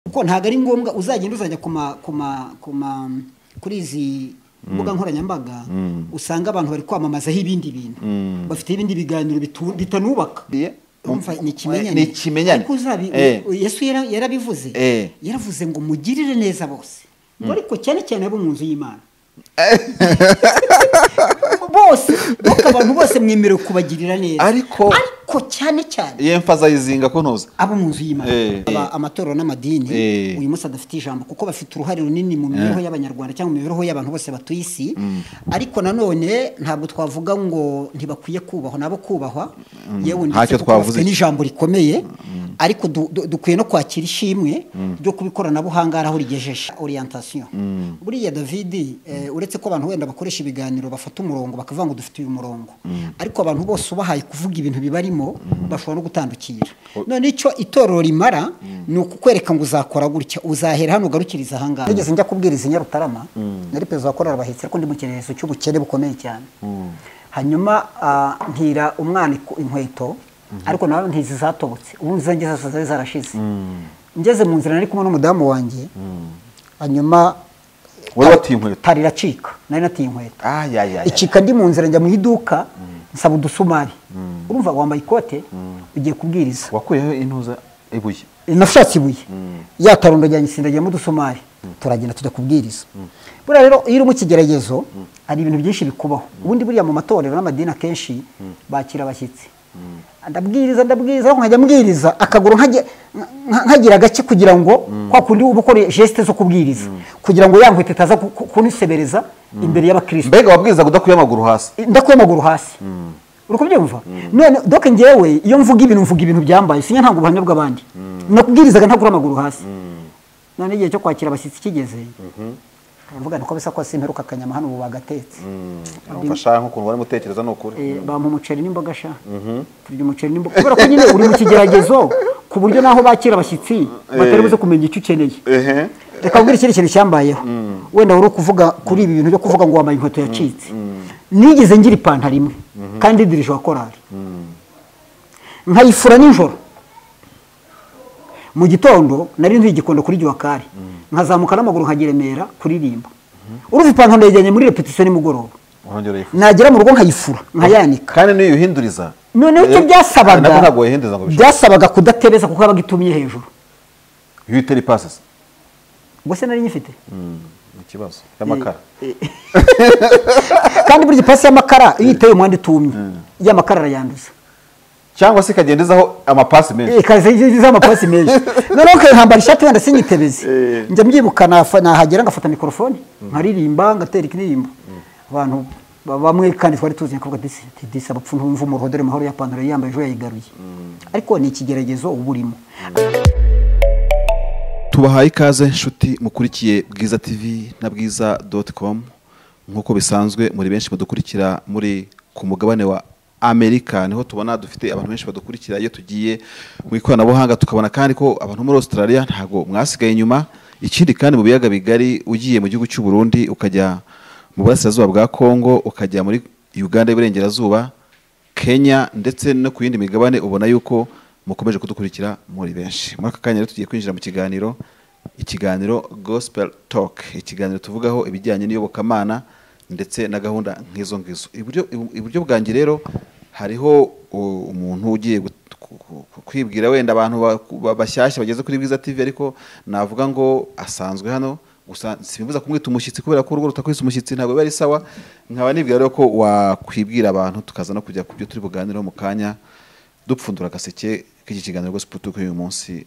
kuko ntabwo ari ngombwa uzagenda uzajya kuri izi mbuga nkoranyambaga usanga abantu bari kwamamazaho ibindi bintu bafite ibindi biganiro bitanubaka ni ikimenyane yesu yarabivuze yaravuze ngo mugirire neza bose ngo ariko cyane cyane abo mu nzu y'imana bose nuko abantu bose mwemerewe kubagirira neza Ariko- ariko cyane cyane yemfazayizinga ko ntuzi abo mu nzu y'imana Eh, eh. Aba- amatorero n'amadini Eh. uyu munsi adafite ijambo kuko bafite uruhare runini mu mibereho y'abanyarwanda cyangwa mu mibereho y'abantu bose batuye isi ariko nanone ntabwo twavuga ngo ntibakwiye kubahwa nabo kubahwa yewe Ntacyo ndetse kuko twavuze. bafite n'ijambo rikomeye ariko du- du- dukwiye no kwakira ishimwe ryo kuba ikoranabuhanga ari aho rigejeje orientation buriya david eh, uretse ko abantu wenda bakoresha ibiganiro bafata umurongo bakavuga ngo dufite uyu murongo ariko abantu bose ubahaye kuvuga ibintu bibarimo bashobora no gutandukira none icyo itorero rimara ni ukukwereka ngo uzakora gutya uzahera hano ugarukiriza ahangaha nigeze njya kubwiriza i nyarutarama nari perezida wa korali bahetse ariko ndi mu kirezo cy'ubukene bukomeye cyane hanyuma ah, ntira umwana iku- inkweto ariko nawe ntizi zatobotse ubundi izo ngeso zari zarashize ngeze mu nzira nari kumwe n'umudamu wanjye hanyuma Wari watiye inkweto? tari iracika nari natiye inkweto ayayaya icika ndi mu nzira njya mu iduka nsaba udusumari urumva wambaye ikote ugiye kubwiriza wakuyeho intuza ibuye nashatse ibuye yatarundo ajyanye isindagiyemo udusumari turagenda tujya kubwiriza buriya rero iyo uri mu kigeragezo hari ibintu byinshi bikubaho ubundi buriya mu matorero n'amadini akenshi bakira abashyitsi ndabwiriza ndabwiriza ariko nkajya mbwiriza akaguru nkajya- nka- nkagira agake kugira ngo kwa kundi uba ukora jesite zo kubwiriza kugira ngo ya nkweto itaza ku- ku- kunisebereza imbere y'abakirisitu mbega wabwirizaga udakuye amaguru hasi ndakuye amaguru hasi uri kubyumva none doke ngewe iyo mvuga ibintu mvuga ibintu byambaye sinya ntabwo ubuhamya bw'abandi nakubwirizaga ntabwo uri amaguru hasi none igihe cyo kwakira abashyitsi kigeze baravuga niko bisa ko simperuka akanyama hano ubu bagatetse umfasha nk'ukuntu wari mutekereza ni ukuri Eh, bampa umuceri n'imboga sha turya umuceri n'imboga kubera ko nyine uri mu kigeragezo ku buryo naho bakira abashyitsi batari buze kumenya icyo ukeneye ehe reka nkubwire ikindi kintu cyambayeho wenda wari ukuvuga kuri ibi bintu byo kuvuga ngo wambaye inkweto yacitse nigeze ngira ipantaro imwe kandi dirije wa korali nkayifura nijoro mu gitondo nari ntuye igikondo kuri giwakari nkazamuka n'amaguru nkageremera kuririmba urumva ipantaro yajyanye muri repetisiyo nimugoroba urongera uyifuza nagera mu rugo nkayifura nkayanika kandi niyo uyihinduriza noneho icyo eh, byasabaga nabwo ntabwo wayihinduriza ngo bishobore byasabaga kudatebeza kuko yabaga itumye hejuru iyo uyitera ipasi ubwo se nari nyifite ni ikibazo y'amakara kandi burya ipasi y'amakara iyo iteye umwanda itumye y'amakara arayanduza cyangwa se ikagenda izaho amapasi menshi ikaze iz'amapasi menshi noneho nkambara ishati wenda sinyitebeze Eh. njya mbyibuka nafa- nahagera ngafata mikorofone nkaririmba ngatera ikiririmbo abantu ba- bamwe kandi twari tuzi nkavuga disi ati, disi abapfu ntumva umuruho dore mahoro ya pantaro yambaye ejo yayigaruye ariko ni ikigeragezo uba urimo tubahaye ikaze nshuti mukurikiye bwiza tv na bwiza doti komu nk'uko bisanzwe muri benshi badukurikira muri ku mugabane wa amerika niho tubona dufite abantu benshi badukurikira iyo tugiye mu ikoranabuhanga tukabona kandi ko abantu muri australia ntabwo mwasigaye inyuma ikindi kandi mu biyaga bigari ugiye mu gihugu cy'u burundi ukajya mu burasirazuba bwa congo ukajya muri uganda y'iburengerazuba kenya ndetse no ku yindi migabane ubona yuko mukomeje kudukurikira muri benshi muri aka kanya rero tugiye kwinjira mu kiganiro ikiganiro gospel talk ikiganiro tuvugaho ibijyanye n'iyobokamana ndetse na gahunda nk'izo ngizo iburyo iburyo bwanjye rero hariho u- umuntu ugiye gut- ku- ku- ku- kwibwira wenda abantu ba- ba- bashyashya bageze kuri bwiza tv ariko navuga ngo asanzwe hano gusa simbibuza kumwita umushyitsi kubera ko urugo rutakwisa umushyitsi ntabwo biba ari sawa nkaba nibwira rero ko wakwibwira abantu tukaza no kujya ku byo turi buganireho mu kanya dupfundura agaseke k'iki kiganiro rwose putuko y'uyu munsi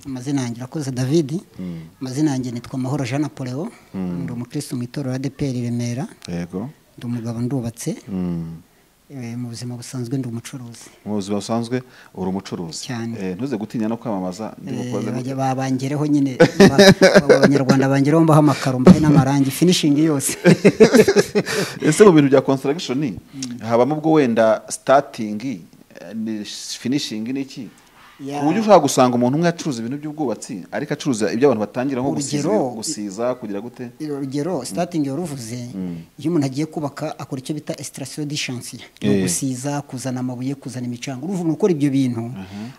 amazina yanjye urakoze david amazina yanjye nitwa mahoro jean napoleon ndi umukirisitu mu itorero adeperi remera yego ndi umugabo ndubatse Mm. Eh, mu buzima busanzwe ndi umucuruzi mu buzima busanzwe uri umucuruzi Cyane. Eh, ntuze gutinya no kwamamaza ndi Eh, mukozi bajya- ba- bangereho nyine Ba- ba- abanyarwanda bangereho mbaho amakaro mbahe n'amarangi finishingi yose ese mu bintu bya construction habamo ubwo wenda starting eh, ni finishingi n'iki Ya. ku buryo ushobora gusanga umuntu umwe acuruza ibintu by'ubwubatsi ariko acuruza ibyo abantu batangira nko gusiza, Urugero- gusiza kugira gute urugero statingi waruvuze iyo umuntu agiye kubaka akora icyo bita esitasiyo di shansiye ni Eh. ugusiza kuzana amabuye kuzana imicanga uruvuga umuntu ukora ibyo bintu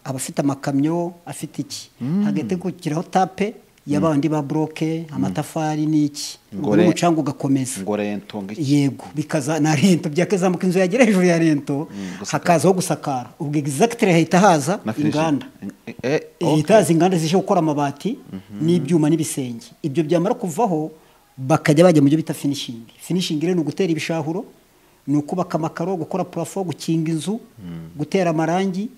aba afite amakamyo afite iki hagati gukiraho tape y'abandi ba buroke amatafari n'iki ubwo Ngore- n'umucanga ugakomeza ngo rento ngo iki yego bikaza na rento byakazamuka inzu yagera hejuru ya rento hakazaho gusakara ubwo egizagitire hahita haza na finishi. inganda Eh, eh, okay. leta yazi inganda zije gukora amabati n'ibyuma n'ibisenge ibyo byamara kuvaho bakajya bajya mu byo bita finishingi finishingi rero ni ugutera ibishahuro ni ukubaka amakaro gukora purafo gukinga inzu gutera amarangi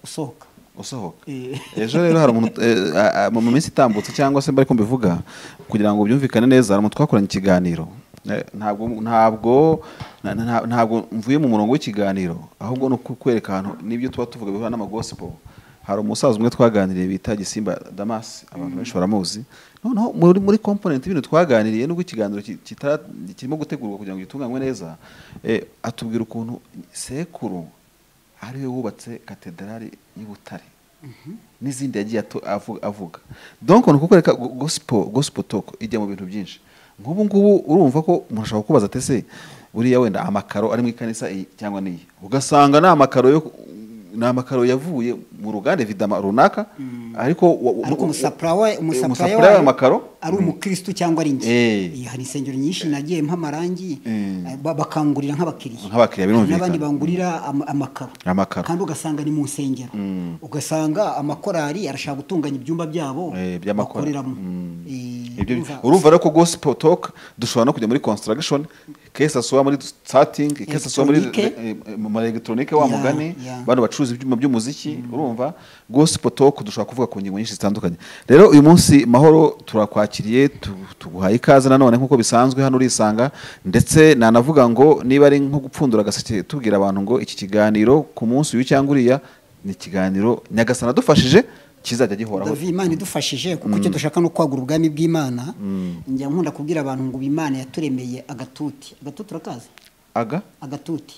usohoka usohoka Eh. ejo rero hari umuntu eh, a- a- mu minsi itambutse cyangwa se mbari ko mbivuga kugira ngo byumvikane neza hari umuntu twakoranye ikiganiro Eh, ntabwo ntabwo na- na- ntabwo mvuye mu murongo w'ikiganiro ahubwo ni ukwereka ahantu n'ibyo tuba tuvuga bihura n'amagosipo hari umusaza umwe twaganiriye bita gisimba damas abantu benshi baramuzi noneho muri muri komponenti y'ibintu twaganiriye nubwo ikiganiro ki- kitara- kirimo gutegurwa kugira ngo gitunganywe neza eh, atubwira ukuntu sekuru ari we wubatse katedrali y'i Butare n'izindi yagiye atu- avu- avuga donc ni ukukwereka go- gospel gospel talk ijya mu bintu byinshi nk'ubu ngubu urumva ko umuntu ashobora kubaza ati ese buriya wenda amakaro ari mu ikanisa iyi cyangwa n'iyi ugasanga ni amakaro yo ni amakaro yavuye mu ruganda evidama runaka ariko wa- wa- ariko wa- umusapura we umusapura umusapura w'ayo makaro ari umukristu cyangwa ari njye Eh. Eh, hari insengero nyinshi nagiye mpa amarangi Eh. ba- bakangurira nk'abakiriya Nk'abakiriya, Hari birumvikana. n'abandi bangurira ama- amakaro Amakaro. kandi ugasanga ni mu nsengero ugasanga amakorari arashaka gutunganya ibyumba byabo Eh, by'amakora- bakoreramo Mm. Eh, Ibyo- urumva- urumva rero ko gospel talk dushobora no kujya muri construction kese asubira muri starting kese asubira muri Electronique. eh, eh, mu ma electronique wa Yeah, mugani yeah. bano bacuruza ibyuma by'umuziki urumva gospel talk dushobora kuvuga ku ngingo nyinshi zitandukanye rero uyu munsi mahoro turakwakiriye tu- tuguhaye ikaze nanone nk'uko bisanzwe hano urisanga ndetse nanavuga ngo niba ari nko gupfundura agaseke tubwira abantu ngo iki kiganiro ku munsi uyu cyangwa uriya ni ikiganiro nyagasana adufashije kizajya gihoraho Davi Imana idufashije kuko icyo dushaka ni ukwagura ubwami bw'Imana njya nkunda kubwira abantu ngo Imana yaturemeye agatuti agatuti urakazi aga agatuti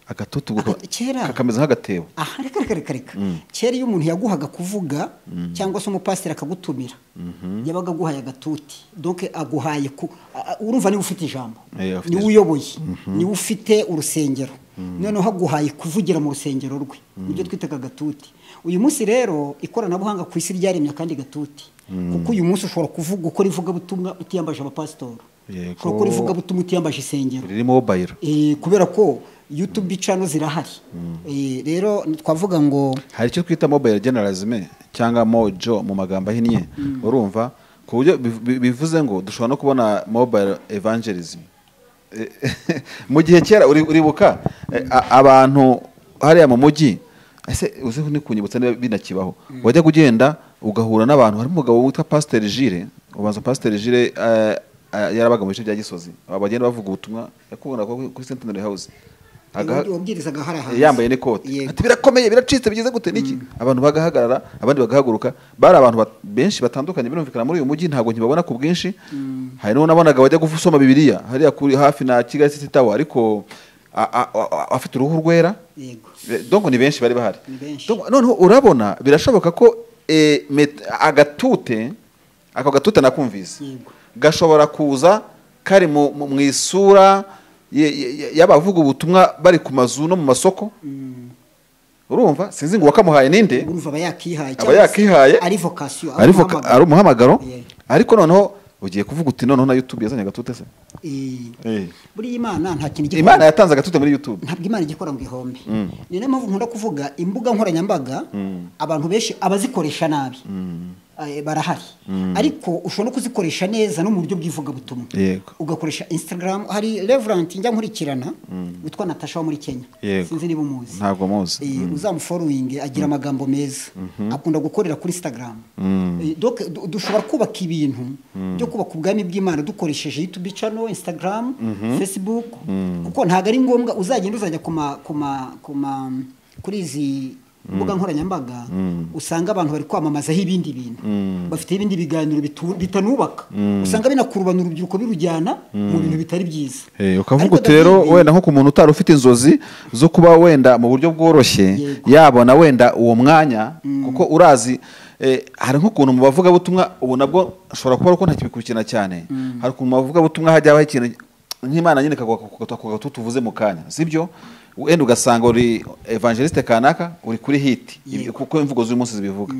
agatutu guko- Aga- kera. kakameze nk'agatebo aha reka reka reka reka kera iyo umuntu yaguhaga kuvuga cyangwa se umupasiteri akagutumira yabaga aguhaye agatuti donc aguhaye ku a- a- urumva niba ufite ijambo Eh, afite niwe uyoboye niwe ufite urusengero noneho aguhaye kuvugira mu rusengero rwe nibyo twitaga agatuti uyu munsi rero ikoranabuhanga ku isi ryaremye akandi gatuti kuko uyu munsi ushobora kuvuga ukora ivugabutumwa utiyambaje abapasitori Yego. ushobora gukora ivugabutumwa utiyambaje isengero riri mobayiro Eh, kubera ko youtube cano zirahari Eh, rero twavuga ngo hari icyo twita mobayiro generalizime cyangwa mojo mu magambo ahinnye urumva ku buryo biv- bi- bivuze ngo dushobora no kubona mobayiro evangelism Eh, mu gihe kera uri- uribuka eh, a- abantu hariya mu mujyi ese uzi ni kunyibutsa niba binakibaho wajyaga ugenda ugahura n'abantu harimo umugabo witwa pasiteri jire ubanza pasiteri jire eh, eh, yarabaga mu bice bya gisozi Aba bagenda bavuga ubutumwa yakubona kuri sentineri hawuzi Aga- wabwirizaga hari ahantu yambaye n'ikote Yego. ati birakomeye biracitse bigize gute niki abantu bagahagarara abandi bagahaguruka bari abantu bat- benshi batandukanye birumvikana muri uyu mujyi ntabwo nkibabona ku bwinshi hari n'uwo nabonaga wajya gusoma bibiliya hariya kuri hafi na kigali city tower ariko a- a- a- afite uruhu rwera yego Eh, donc ni benshi bari bahari Ni benshi. Donc, noneho urabona birashoboka ko eh, met- agatute ako gatute nakumvise Yego. gashobora kuza kari mu mu- mu isura ye- ye- y'abavuga ubutumwa bari ku mazu no mu masoko urumva sinzi ngo uwakamuhaye ninde urumva aba yakihaye aba cyangwa se yakihaye ari vocation ari voka- umuhamagaro. ari umuhamagaro Yeah. ariko noneho ugiye kuvuga uti noneho na youtube yazanye agatute se Eh, Eh. buriya imana nta kintu igikora- imana yatanze agatute muri youtube ntabwo imana igikora ngo ihombe ni nayo mpamvu nkunda kuvuga imbuga nkoranyambaga abantu benshi abazikoresha nabi Eh, barahari ariko ushobora no kuzikoresha neza no mu buryo bw'ivugabutumwa Yego. ugakoresha instagram hari reverant njya nkurikirana witwa natasha wo muri kenya Yego. sinzi niba umuzi ntabwo muzi Eh, uzamufollowing agira amagambo meza akunda gukorera kuri instagram Eh, donc du- dushobora kubaka ibintu byo kubaka ubwami bw'imana dukoresheje youtube channel instagram facebook kuko ntabwo ari ngombwa uzagenda uzajya kuma kuma kuma kuri izi imbuga nkoranyambaga usanga abantu bari kwamamazaho ibindi bintu bafite ibindi biganiro bitu- bitanubaka usanga binakurubanura urubyiruko birujyana mu bintu bitari byiza Eh, ukavuga Ariko uti rero David, wenda nko ku muntu utari ufite inzozi zo kuba wenda mu buryo bworoshye Yego. yabona wenda uwo mwanya kuko urazi eh, hari nk'ukuntu mu bavugabutumwa ubu nabwo ashobora kuba ari uko ntakibikurikirana cyane hari ukuntu mu bavugabutumwa hajya habaho ikintu nk'imana nyine kagatu tuvuze mu kanya sibyo wenda ugasanga uri evangeliste kanaka uri kuri hiti Ibi- Yego. kuko imvugo z'uyu munsi zibivuga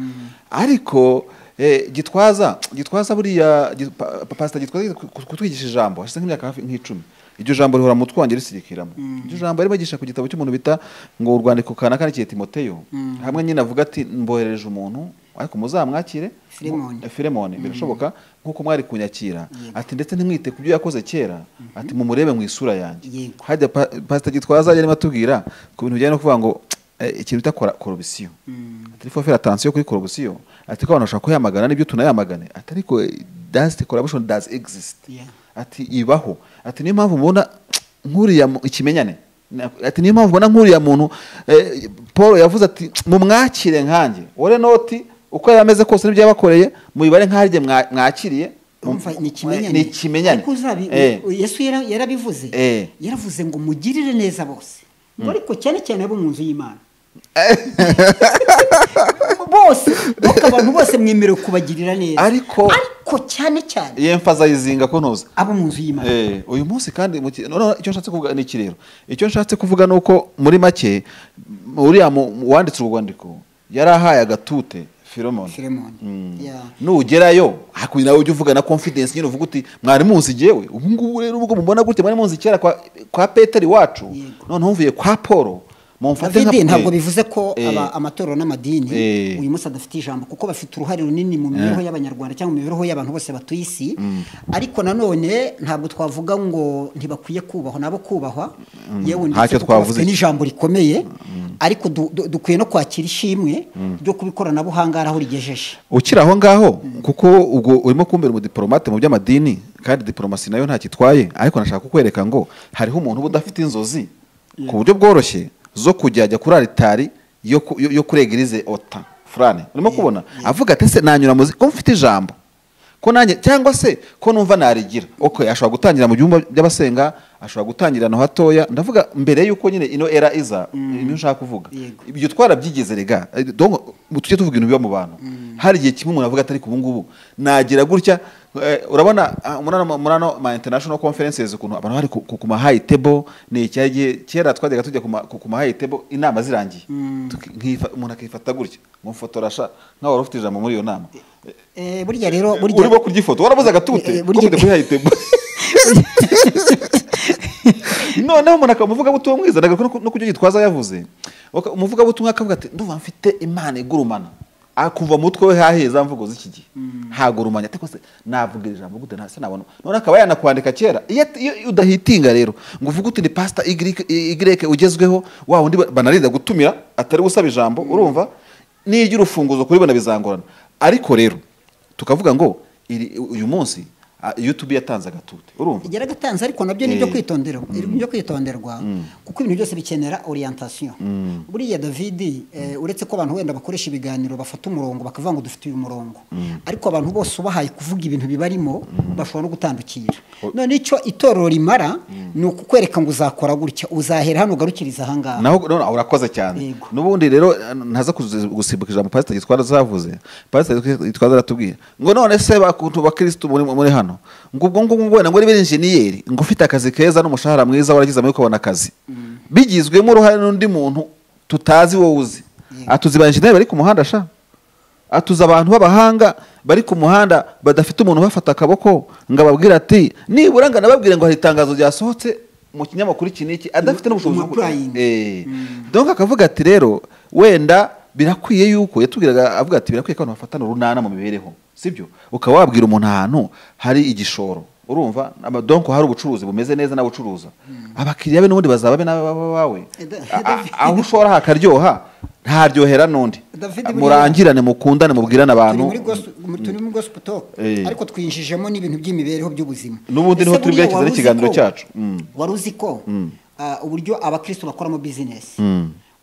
ariko eh, gitwaza gitwaza buriya gi- pa- pa- pasita gitwaza ku- ku- kutwigisha ijambo hashize nk'imyaka hafi nk'icumi iryo jambo rihora mu twange risirikiramo iryo jambo yarimo agisha ku gitabo cy'umuntu bita ngo urwandiko kanaka n'ikiye timoteyo hamwe nyine avuga ati mboherereje umuntu ariko muzamwakire Filemoni. Eh, filemoni birashoboka nk'uko mwari kunyakira ati ndetse ntimwite ku byo yakoze kera ati mumurebe mu isura yanjye Yego. hajya pa- pasita gitwaza yarimo atubwira ku bintu bijyanye no kuvuga ngo eh, ikintu bita kora- korobisiyo ati fo fera atansiyo kuri korobisiyo ati ko abantu bashobora kuyamagana n'ibyo tunayamagane ati ariko dasite korabishoni dazi egisiti Yeah. ati ibaho ati niyo mpamvu mubona nk'uriya mu- ikimenyane Na- ati niyo mpamvu ubona nk'uriya muntu eh, paul yavuze ati mumwakire nkanjye ore noti uko yari ameze kose n'ibyo yabakoreye mubibare nk'aharye mwa- mwakiriye Urumva ni ikimenyane ni ikimenyane ariko uzabi Eh. yesu yara- yarabivuze Eh. yaravuze ngo mugirire neza bose ngo ariko cyane cyane abo mu nzu y'imana bose nuko abantu bose mwemerewe kubagirira neza Ariko- ariko cyane cyane yemfazayizinga ko ntuza abo mu nzu y'imana Eh, uyu munsi kandi mu ki- noneho icyo nshatse kuvuga ni iki rero icyo nshatse kuvuga ni uko muri make m- uriya mu- uwanditse urwo rwandiko yari ahaye agatute filomoni Filemoni. Yeah. nugerayo hakurya nawe ujye uvugana confidence nyine uvuga uti mwari muzi yewe ubu ngubu rero ubwo mubona gutya mwari muzi kera kwa, kwa peteri wacu Yego. noneho mvuye kwa paul mumfate nka- David ntabwo eh, bivuze ko eh, aba amatorero n'amadini Eh. uyu munsi adafite ijambo kuko bafite uruhare runini mu mibereho y'abanyarwanda cyangwa mu mibereho y'abantu bose batuye isi ariko nanone ntabwo twavuga ngo ntibakwiye kubahwa nabo kubahwa yewe ndetse Ntacyo kuko twavuze. bafite n'ijambo rikomeye ariko du- du- dukwiye no kwakira ishimwe ryo kuba ikoranabuhanga ari aho rigejeje ukiri aho ngaho kuko ubwo urimo kumbera umudipolomate mu by'amadini kandi diporomasi nayo ntakitwaye ariko nashaka kukwereka ngo hariho umuntu uba udafite inzozi ku buryo bworoshye zo kujya ajya kuri aritari yo ku- yo- yo kuri egirize ota furane urimo kubona avuga ati ese nanyura muzi ko mfite ijambo ko nanjye cyangwa se ko numva narigira ok ashobora gutangira mu byumba by'abasenga ashobora gutangira ahantu hatoya ndavuga mbere y'uko nyine ino era iza niyo ushaka kuvuga Yego. ibyo twarabyigize rega Eh, donc tujye tuvuga ibintu biba mu bantu hari igihe kimwe umuntu avuga atari ku ngubu nagira gutya eh, urabona ah, muri ano- muri ano ma international conferences ukuntu abantu bari ku, ku ku ma high table ni cya gihe kera twajyaga tujya ku ma, ku ku ma high table inama zirangiye Tuki- nkifa- umuntu akifata gutya ngo mfotora sha nkaho wari ufite ijambo muri iyo nama Eh, burya rero burya urimo kurya ifoto warabuze agatute Eh, eh, ko burya- mujya kuri high table noneho umuntu akaba umuvugabutumwa mwiza ntabwo no ku byo gitwaza yavuze Waka- umuvugabutumwa akavuga ati ndumva mfite imana igurumana akumva mu mutwe we hahiye za mvugo z'iki gihe hagurumanya ariko se navuga iri jambo gute ntase nabona none akaba yanakwandika kera iyo at- iyo- iyo udahitinga rero ngo uvuge uti ni pasita igireke ugezweho wa wundi ba- banarinda gutumira atari we usaba ijambo urumva nijya urufunguzo kuribona bizangorana ariko rero tukavuga ngo iri- uyu munsi ah, youtube yatanze agatute urumva igera gatanze ariko nabyo ni ibyo Eh. kwitonderwa ibyo kwitonderwa kuko ibintu byose bikenera orientation buriya david eh, uretse ko abantu wenda bakoresha ibiganiro bafata umurongo bakavuga ngo dufite uyu murongo ariko abantu bose ubahaye kuvuga ibintu bibarimo bashobora no gutandukira none icyo itorero rimara ni ukukwereka ngo uzakora gutya uzahera hano ugarukiriza ahangaha naho none urakoze cyane Yego. n'ubundi rero ntaza kuzi- gusimbuka ijambo pasiteri gitwara zavuze pasiteri gitwara aratubwira ngo none se bakuntu bakirisitu muri muri hano ngo ubwo ngubwo ngo wenda ngo uri benjeniyeri ngo ufite akazi keza n'umushahara mwiza waragize amahirwe ukabona akazi bigizwemo uruhare n'undi muntu tutazi wowe uzi atuzi ba enjeniyeri bari ku muhanda sha atuza abantu b'abahanga bari ku muhanda badafite umuntu ubafata akaboko ngo ababwire ati nibura ngo anababwire ngo hari itangazo ryasohotse mu kinyamakuru iki n'iki adafite n'ubushobozi bwo- Impapuro- Eh. donc akavuga ati rero wenda birakwiye yuko yatubwiraga avuga ati birakwiye ko abantu bafatana urunana mu mibereho sibyo ukaba wabwira umuntu ahantu hari igishoro urumva Ama- donc hari ubucuruzi bumeze neza n'abucuruza abakiriya be n'ubundi bazaba be n'abawe Eh, da- A- a- aho ushora hakaryoha ntaryohera n'undi David, buriya- murangirane mukundane mubwirane turi abantu muri gospel- muri- turi muri gospel talk Eh. ariko twinjijemo n'ibintu by'imibereho by'ubuzima N'ubundi Ese niho turi buriya bwerekeze wari uzi n'ikiganiro ko- cyacu. Mm. wari uzi ko ah, uburyo abakristo bakoramo bizinesi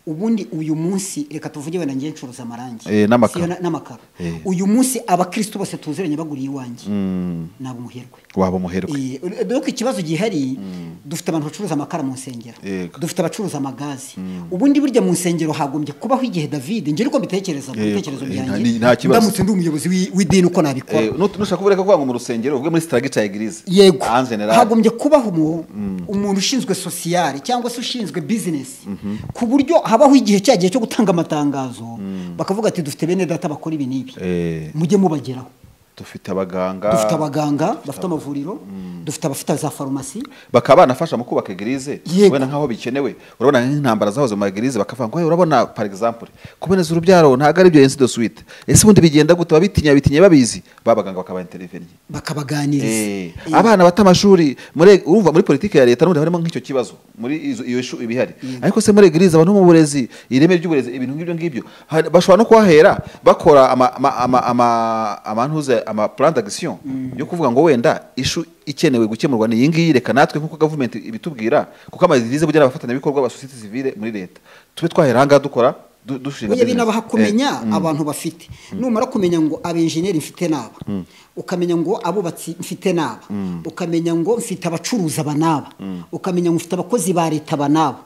ubundi uyu munsi reka tuvuge wenda ngiye ncuruza amarangi Eh, n'amakaro. siyo na- n'amakaro Eh. uyu munsi abakristo bose tuziranye baguriye iwanjye ntabwo umuherwe waba umuherwe Eh, dore ko ikibazo gihari dufite abantu bacuruza amakara mu nsengero Yego. dufite abacuruza amagazi ubundi burya mu nsengero hagombye kubaho igihe david ngera uko mbitekereza mu Yego. bitekerezo Eh, nta- byanjye nta kibazo. ndamutse ndi umuyobozi w'i- w'idini uko nabikora Eh, nut- nushaka kubereka kwanga mu rusengero ubwo muri sitaragica ya egirize yego en general. hagombye kubaho umu- umuntu ushinzwe sosiyare cyangwa se ushinzwe bizinesi ku buryo habaho igihe cya gihe cyo gutanga amatangazo bakavuga ati dufite bene data bakora ibi n'ibi Eh. mujye mubageraho dufite abaganga dufite abaganga bafite amavuriro dufite abafite za farumasi bakaba banafasha mu kubaka egirize Yego. wenda nk'aho bikenewe urabona nk'intambara zahoze mu egirize bakavuga ngo "Hey, urabona par exemple kuboneza urubyaro ntabwo ari byo de suite ese ubundi bigenda gute ababitinya bitinya babizi babaganga bakabaintervenye bakabaganiriza Eh, Eh, abana bata amashuri muri urumva muri politiki ya leta n'ubundi harimo nk'icyo kibazo muri izo- iyo shu ibihari ariko se muri egirize abantu mu burezi ireme ry'uburezi ibintu nk'ibyo ngibyo ha- bashobora no kuhahera bakora ama ama ama ama- amantuze ama plan d'action yo kuvuga ngo wenda ishu ikenewe gukemurwa ni iyi ngiyi reka natwe nk'uko gavumenti ibitubwira kuko amadirize bugira abafatanyabikorwa ba societe civile muri leta tube twahera aha ngaha dukora du- dushinga Oya business. binabaha Eh, kumenya abantu bafite numara kumenya ngo abenjeniyeri mfite n'aba ukamenya ngo abubatsi mfite n'aba ukamenya ngo mfite abacuruzi aba n'aba ukamenya ngo mfite abakozi ba leta aba n'aba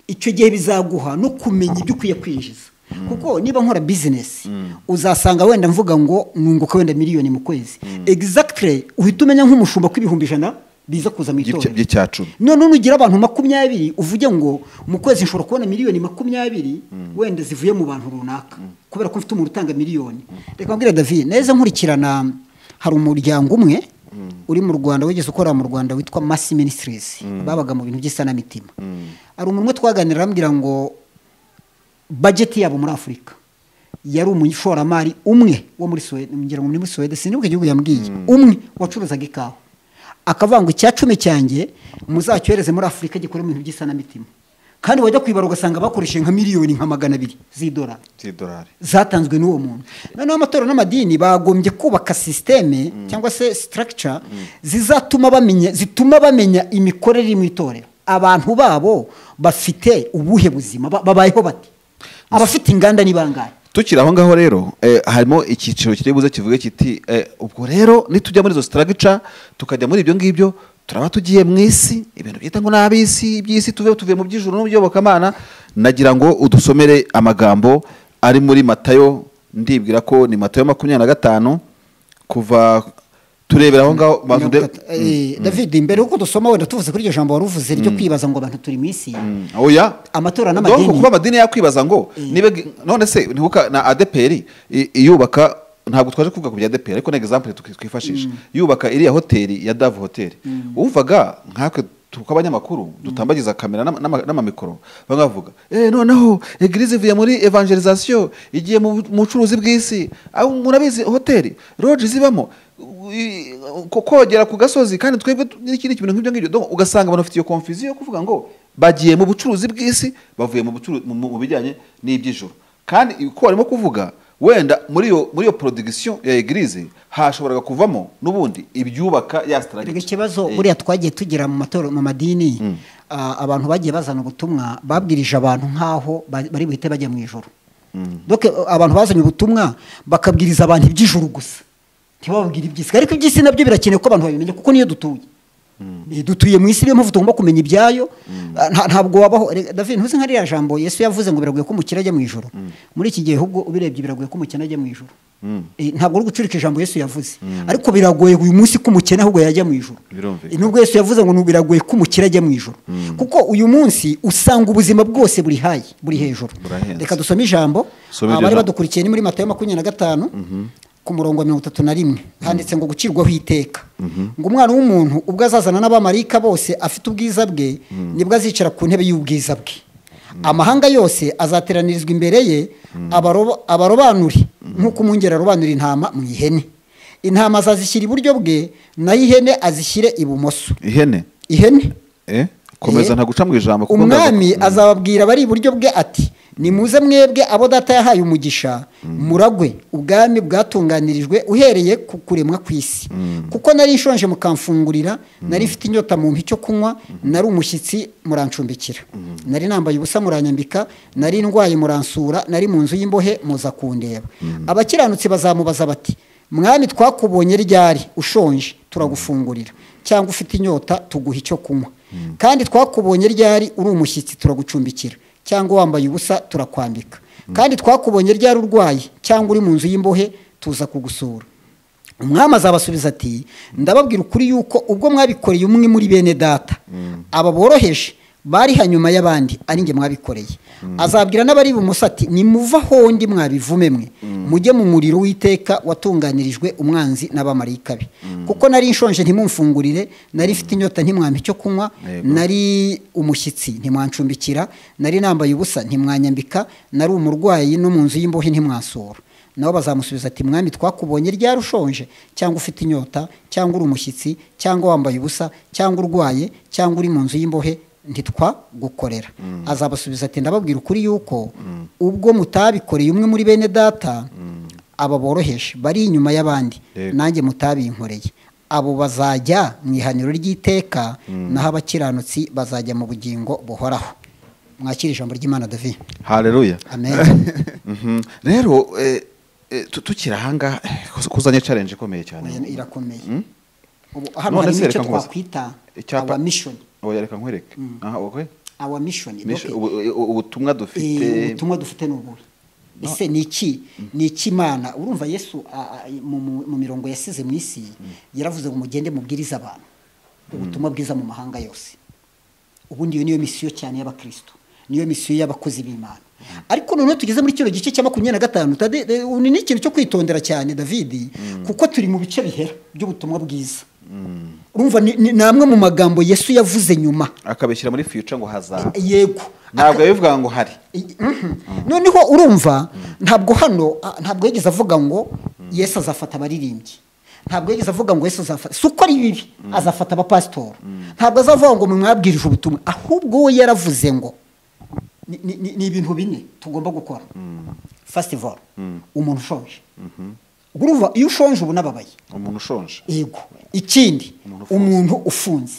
icyo gihe bizaguha no kumenya ibyo ukwiye kwinjiza kuko niba nkora bizinesi uzasanga wenda mvuga ngo nunguka wenda miliyoni mu kwezi exactly uhita umenya nk'umushumba ko ibihumbi ijana biza kuza mu by'icya- itorero by'icya cumi none nugira abantu makumyabiri uvuge ngo mu kwezi nshobora kubona miliyoni makumyabiri wenda zivuye mu bantu runaka kubera ko mfite umuntu utanga miliyoni reka mbwira david neza nkurikirana hari umuryango umwe uri mu rwanda wigeze ukorera mu rwanda witwa masi ministries babaga mu bintu by'isanamitima hari umuntu umwe twaganira arambwira ngo bajeti yabo muri afurika yari umushoramari umwe wo muri suwede ngira ngo ni muri suwede sinibuka igihugu yambwiye umwe wacuruzaga ikawa akavuga ngo icya cumi cyanjye muzacyohereze muri afurika gikore mu bintu by'isanamitima kandi wajya kwibara ugasanga bakoresheje nka miliyoni nka magana abiri z'idolari z'idolari zatanzwe n'uwo muntu noneho amatorero n'amadini bagombye kubaka sisiteme cyangwa se sitaragica zizatuma bamenya zituma bamenya imikorere iri mu itorero abantu babo bafite ubuhe buzima ba- babayeho bate abafite inganda ni bangahe tukiri aho ngaho rero eh, harimo icyiciro kiri buze kivuge kiti eh, ubwo rero nitujya muri izo sitaragica tukajya muri ibyo ngibyo turaba tugiye mu isi ibintu byita ngo ni ab'isi iby'isi tuve tuvuye mu by'ijuru no mu by'iyobokamana nagira ngo udusomere amagambo ari muri matayo ndibwira ko ni matayo makumyabiri na gatanu kuva turebera aho ngaho bantu de- Eh, david mbere yuko dusoma wenda tuvuze kuri iryo jambo wari uvuze ryo kwibaza ngo abantu turi mu isi Mm, oya Amatora n'amadini. n'amadini kuba amadini yakwibaza ngo niba none se ntibuka na adeperi i- iyubaka ntabwo twaje kuvuga ku bya adeperi ariko ni example tuki- twifashisha yubaka iriya hoteli ya dave hoteli wumvaga nkatwe tw'abanyamakuru dutambagiza kamera n'ama- n'ama- n'amamikoro bamwe bavuga eh noneho egirize ivuye muri evangelization igiye mu bu- mu bucuruzi bw'isi aho murabizi hoteli roji zibamo i- ko- kogera ku gasozi kandi twebwe tu- n'ikindi kintu nk'ibyo ngibyo Donc, ugasanga abantu bafite iyo confusion yo kuvuga ngo bagiye mu bucuruzi bw'isi bavuye mu bucuru- mu- mu mu bijyanye n'iby'ijoro kandi uko barimo kuvuga wenda muri iyo muri iyo production ya eglise hashoboraga kuvamo n'ubundi ibyubaka ya Erega strategy ikibazo buriya twagiye tugira mu matorero mu madini ah, abantu bagiye bazana ubutumwa babwirije abantu nk'aho ba- bari buhite bajya mu ijoro donc eh, abantu bazanye ubutumwa bakabwiriza abantu iby'ijuru gusa ntibababwire iby'isi ariko iby'isi nabyo birakenewe ko abantu babimenya kuko niyo dutuye Eh, dutuye mu isi niyo mpamvu tugomba kumenya ibyayo Ah, nta- ntabwo wabaho Erega, David ntuzi nka ririya jambo yesu yavuze ngo biragoye ko umukire ajya mu ijoro muri iki gihe ahubwo ubirebye biragoye ko umukene ajya mu ijoro Eh, ntabwo uri gucurika ijambo yesu yavuze ariko biragoye uyu munsi ko umukene ahubwo yajya mu ijoro Birumvikana. Eh, nubwo yesu yavuze ngo "Ni- biragoye ko umukire ajya mu ijoro kuko uyu munsi usanga ubuzima bwose buri hayi buri hejuru Burahenze. reka dusome ijambo Soma iryo abari jambo. badukurikiye ni muri matayo makumyabiri na gatanu ku murongo wa mirongo itatu na rimwe handitse ngo gucirwaho iteka ngo umwana w'umuntu ubwo azazana n'abamarayika bose afite ubwiza bwe nibwo azicara ku ntebe y'ubwiza bwe amahanga yose azateranirizwa imbere ye abaroba- abarobanuri nk'uko umwungeri arobanura intama mu ihene intama azazishyira iburyo bwe naho ihene azishyire ibumoso ihene ihene eh komeza Eh, ntaguca mu ijambo kuko ndaza- umwami azababwira abari iburyo bwe ati nimuze mwebwe abo data yahaye umugisha muragwe ubwami bwatunganirijwe uhereye ku kuremwa ku isi kuko nari nshonje mukamfungurira nari mfite inyota mu icyo kunywa nari umushyitsi murancumbikira nari nambaye ubusa muranyambika nari ndwaye muransura nari mu nzu y'imbohe muza kundeba abakiranutsi bazamubaza bati mwami twakubonye ryari ushonje turagufungurira cyangwa ufite inyota tuguha icyo kunywa kandi twakubonye ryari uri umushyitsi turagucumbikira cyangwa wambaye ubusa turakwambika kandi twakubonye ryari urwaye cyangwa uri mu nzu y'imbohe tuza kugusura umwami azabasubiza ati ndababwira ukuri yuko ubwo mwabikoreye umwe muri bene data aba boroheje bari hanyuma y'abandi ari nge mwabikoreye azabwira n'abari ibumoso ati nimuva hondi mwabivume mwe mujye mu muriro w'iteka watunganirijwe umwanzi n'abamarayika be kuko nari nshonje ntimumfungurire nari mfite inyota ntimwampa icyo kunywa nari umushyitsi ntimwancumbikira nari nambaye ubusa ntimwanyambika nari umurwayi no mu nzu y'imbohe ntimwasura nabo bazamusubiza ati mwami twakubonye ryari ushonje cyangwa ufite inyota cyangwa uri umushyitsi cyangwa wambaye ubusa cyangwa urwaye cyangwa uri mu nzu y'imbohe ntitwagukorera azabasubiza ati ndababwira ukuri yuko ubwo mutabikoreye umwe muri bene data aba boroheje bari inyuma y'abandi nanjye mutabinkoreye abo bazajya mu ihaniro ry'iteka naho abakiranutsi bazajya mu bugingo buhoraho mwakira ijambo ry'imana davi hareruya amen rero tukiri ahangaha kuzanye challenge ikomeye cyane Oya, irakomeye ubu hano None harimo icyo se reka nkubaze. twakwita Icyapa- awa mishoni oya reka nkwereke aha okay awa mishoni Mish- ubu- ubu- ubutumwa dufite Eh, ubutumwa dufite ni ubuhe ese ni iki ni iki imana urumva yesu a- a- mu- mu mu mirongo yasize mu isi yaravuze ngo mugende mubwirize abantu ubutumwa bwiza mu mahanga yose ubundi iyo niyo misiyo cyane y'abakristo niyo misiyo y'abakozi b'imana ariko noneho tugeze muri kino gice cya makumyabiri na gatanu Tade- de- ubu ni ikintu cyo kwitondera cyane david kuko turi mu bice bihera by'ubutumwa bwiza urumva ni ni- ni amwe mu magambo yesu yavuze nyuma akabishyira muri future ngo hazaba yego ntabwo yabivuga ngo hari I- mhm. noneho urumva ntabwo hano ah, ntabwo yigeze avuga ngo yesu azafata abaririmbyi ntabwo yigeze avuga ngo yesu azafata si uko ari bibi azafata abapasitori ntabwo azavuga ngo mwabwirije ubutumwa ahubwo we yaravuze ngo ni- ni ni- ni ibintu bine tugomba gukora fasitivoro umuntu ushonje ubwo urumva iyo ushonje uba unababaye umuntu ushonje yego ikindi ufunze. umuntu ufunze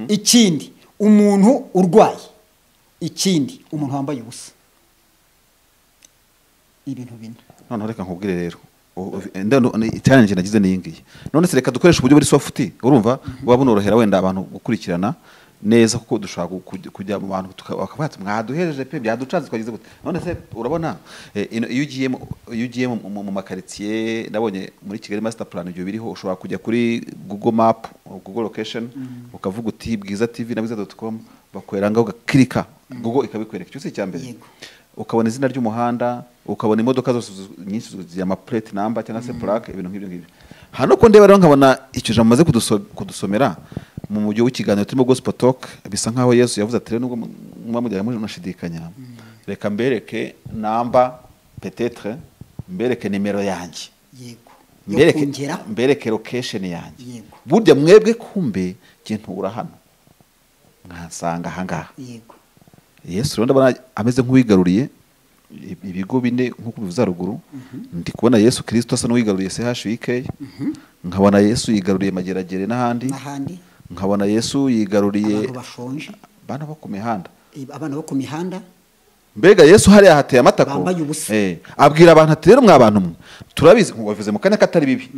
ikindi umuntu urwaye ikindi umuntu wambaye ubusa ibintu bine noneho reka nkubwire rero U- u- nda- nu- ni- challenge nagize ni iyi ngiyi none se reka dukoreshe uburyo buri sofuti urumva buba bunorohera wenda abantu gukurikirana neza kuko dushobora gu- kujya- kujya mu bantu tuka- bakavuga ati mwaduhereje pe byaducanze twagize gute none se urabona eh, ino- iyo ugiye mu- iyo ugiye mu- mu mu makaritsiye ndabonye muri kigali master plan ibyo biriho ushobora kujya kuri google map google location ukavuga uti bwiza tv na bwiza dot com bakorera ngaho ugakirika google ikabikwereka icyo si icya mbere Yego. ukabona izina ry'umuhanda ukabona imodoka zose zi- nyinshi zigira amapureti namba cyangwa se purake ibintu nk'ibyo ngibyo hano ko ndeba rero nkabona icyo jambo maze kudusomera mu mujyi w'ikiganiro turimo gospel talk bisa nk'aho yesu yavuze ati rero nubwo mu- muba mujyanye muri munashidikanya reka mbereke namba petetre mbereke nimero yanjye yego yo mbereke kongeraho mbereke location yanjye Yego. burya mwebwe kumbe njye ntura hano mwasanga ahangaha yego yesu rero ndabona ameze nk'uwigaruriye i- ibigo bine nk'uko bivuze haruguru ndi kubona yesu kirisito asa n'uwigaruriye chuk nkabona yesu yigaruriye mageragere n'ahandi n'ahandi nkabona yesu yigaruriye abantu bashonje bana bo ku mihanda eh, abana bo ku mihanda mbega yesu hariya hateye amatako Bambaye ubusa. Eh, abwira abantu ati rero mwa bantu mwe turabizi nkuko wabivuze mu kanya katari bibi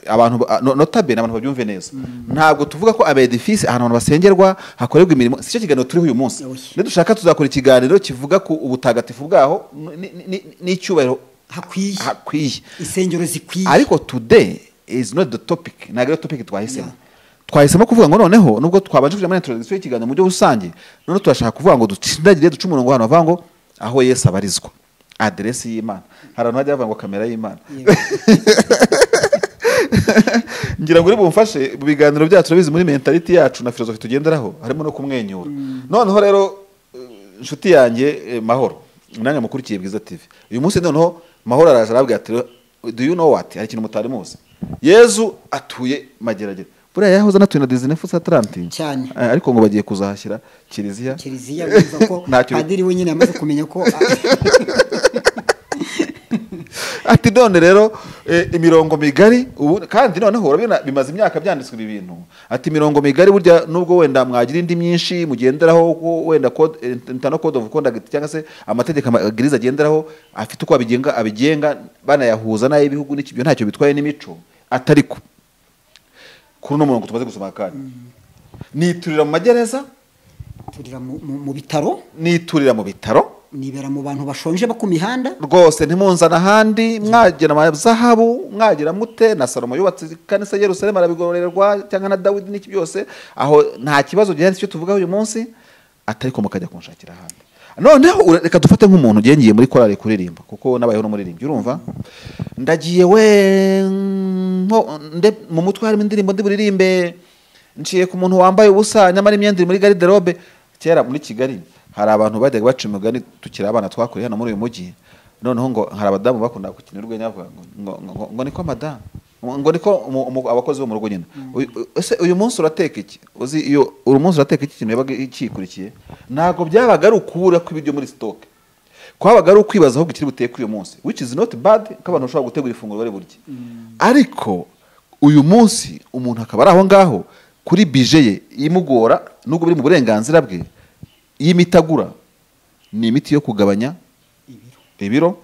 abantu ba- no- notabene abantu babyumve neza ntabwo tuvuga ko abedifisi ahantu abantu basengerwa hakorerwa imirimo si cyo kiganiro turiho uyu munsi Oya. nidushaka tuzakora ikiganiro kivuga ku ubutagatifu bwaho ni- ni- ni- n'icyubahiro hakwiye hakwiye insengero zikwiye ariko today is not the topic ntabwo ariyo topic twahisemo twahisemo kuvuga ngo noneho nubwo twabanje kujya muri introduction y'ikiganiro mu buryo rusange noneho turashaka kuvuga ngo ducindagire duce umurongo ahantu bavuga ngo aho yesu abarizwa aderesi y'imana hari ahantu hajya havuga ngo kamera y'imana ngira ngo uri bumfashe mu biganiro byacu urabizi muri mentality yacu na filozofi tugenderaho harimo no kumwenyura noneho rero eh, inshuti yanjye eh, mahoro nanjye mukurikiye bwiza tv uyu munsi noneho mahoro araje arabwira ati do you know what hari ikintu mutari muzi yezu atuye mageragere buriya yahoze anatuye na disney fusi atarantinya cyane ariko ngo bagiye kuzahashyira kiliziya kiliziya bivuga ko Ntacyo- padiri we nyine yamaze kumenya ko ati none rero eh, imirongo migari ubu kandi noneho urabona bimaze imyaka byanditswe ibi bintu ati imirongo migari burya nubwo wenda mwagira indi myinshi mugenderaho ko wenda code eh, internal code of conduct cyangwa se amategeko amabwiriza agenderaho afite uko abigenga abigenga banayahuza n'ay'ibihugu n'ikibyo ntacyo bitwaye n'imico atari ko kuri uno murongo tumaze gusoma kandi niturira mu magereza turira mu- mu mu bitaro niturira mu bitaro nibera mu bantu bashonje bo ku mihanda rwose ntimunzana ahandi mwagira ama zahabu mwagira mute na salomo yubatse ikanisa i yerusalemu arabigororerwa cyangwa na dawidi n'iki byose aho nta kibazo gihari icyo tuvuga uyu munsi atari ko mukajya kunshakira ahandi noneho ura- reka dufate nk'umuntu ugengiye muri korali kuririmba kuko n'abayeho n'umuririmbyi urumva ndagiye we nko- nde- mu mutwe harimo indirimbo ndiburirimbe nciye ku muntu wambaye ubusa nyamara imyenda iri muri gariderobe kera muri kigali hari abantu bajyaga baca imigani tukiri abana twakuriye hano muri uyu mujyi noneho ngo hari abadamu bakunda gukina urwenya bavuga ngo- ngo ngo ngo niko madamu ngo niko umu- umu- abakozi bo mu rugo nyine Uyu- u- ese uyu munsi urateka iki uzi iyo uri munsi urateka iki kintu yabaga kikurikiye ntabwo byabaga ari ukubura kw'ibiryo muri sitoke kwabaga ari ukwibaza aho bukiri buteke uyu munsi which is not bad ko abantu bashobora gutegura ifunguro bari burye ariko uyu munsi umuntu akaba ari aho ngaho kuri bije ye imugora nubwo biri mu burenganzira bwe y'imitagura ni imiti yo kugabanya ibiro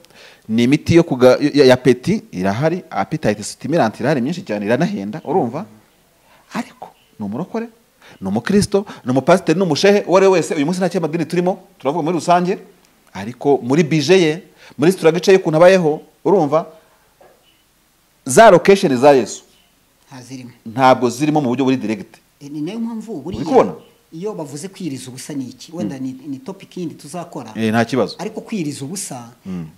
ni imiti yo kuga ya, ya peti irahari appetite stimulant irahari myinshi cyane iranahenda urumva ariko ni umurokore ni umukristo ni umupasiteri ni umushehe uwo ari we wese uyu munsi nta cyamadini turimo turavuga muri rusange ariko muri bije ye muri sitiragice ye ukuntu abayeho urumva za lokesheni za yesu ntazirimo ntabwo zirimo mu buryo buri direkiti E, ni nayo mpamvu Uri kubona? buriya iyo bavuze kwiriza ubusa ni iki wenda ni ni topic yindi tuzakora nta kibazo ariko kwiriza ubusa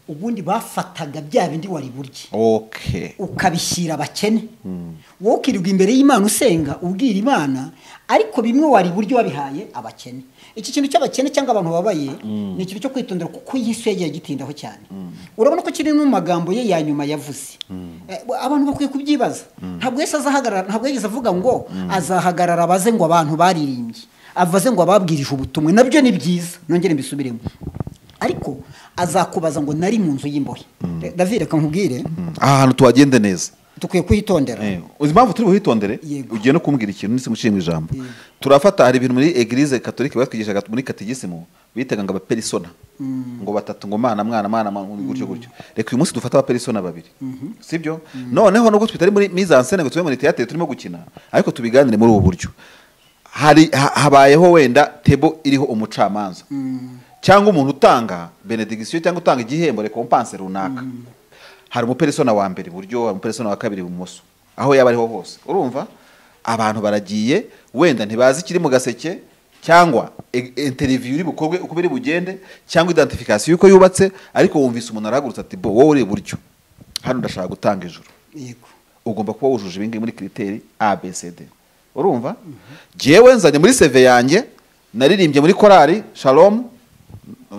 ubundi bafataga bya bindi wari burye okay ukabishyira abakene wowe ukirirwa imbere y'imana usenga ubwira imana ariko bimwe wari iburyo wabihaye abakene iki kintu cy'abakene cyangwa abantu babaye ni ikintu cyo kwitondera kuko yesu yagiye agitindaho cyane urabona ko kiri no mu magambo ye ya nyuma yavuze Eh, abantu bakwiye kubyibaza ntabwo yesu azahagarara ntabwo yigeze avuga ngo azahagarara abaze ngo abantu baririmbye avaze ngo ababwirije ubutumwa nabyo ni byiza nongere mbisubiremo ariko azakubaza ngo nari mu nzu y'imbohe David reka nkubwire aha hantu tuhagende neza dukwiye kwitondera Eh, uzi impamvu turi buhitondere Yego. ugiye no kumbwira ikintu nise mu ijambo Yego. turafata hari ibintu muri eglise katolika batwigishaga muri katigisimu bitaga ngo abaperisona ngo batatu ngo mana mwana mwana mwana, gutyo gutyo reka uyu munsi dufate abaperisona babiri sibyo noneho nubwo twitari muri mise en scène ngo tube muri theatre turimo gukina ariko tubiganire muri ubu buryo hari ha- habayeho wenda tebo iriho umucamanza cyangwa umuntu utanga benediction cyangwa utanga igihembo recompense runaka hari umuperesona wa mbere iburyo hari umuperesona wa kabiri ibumoso aho yaba ariho hose urumva abantu baragiye wenda ntibazi ikiri mu gaseke cyangwa e- interview iri bukorwe uko biri bugende cyangwa identification y'uko yubatse ariko wumvise umuntu arahagurutse ati bo wowe uri iburyo hano ndashaka gutanga ijuru yego ugomba kuba wujuje ibingibi muri kiriteri abcd urumva jyewe nzanye muri seve yanjye naririmbye muri korari shalom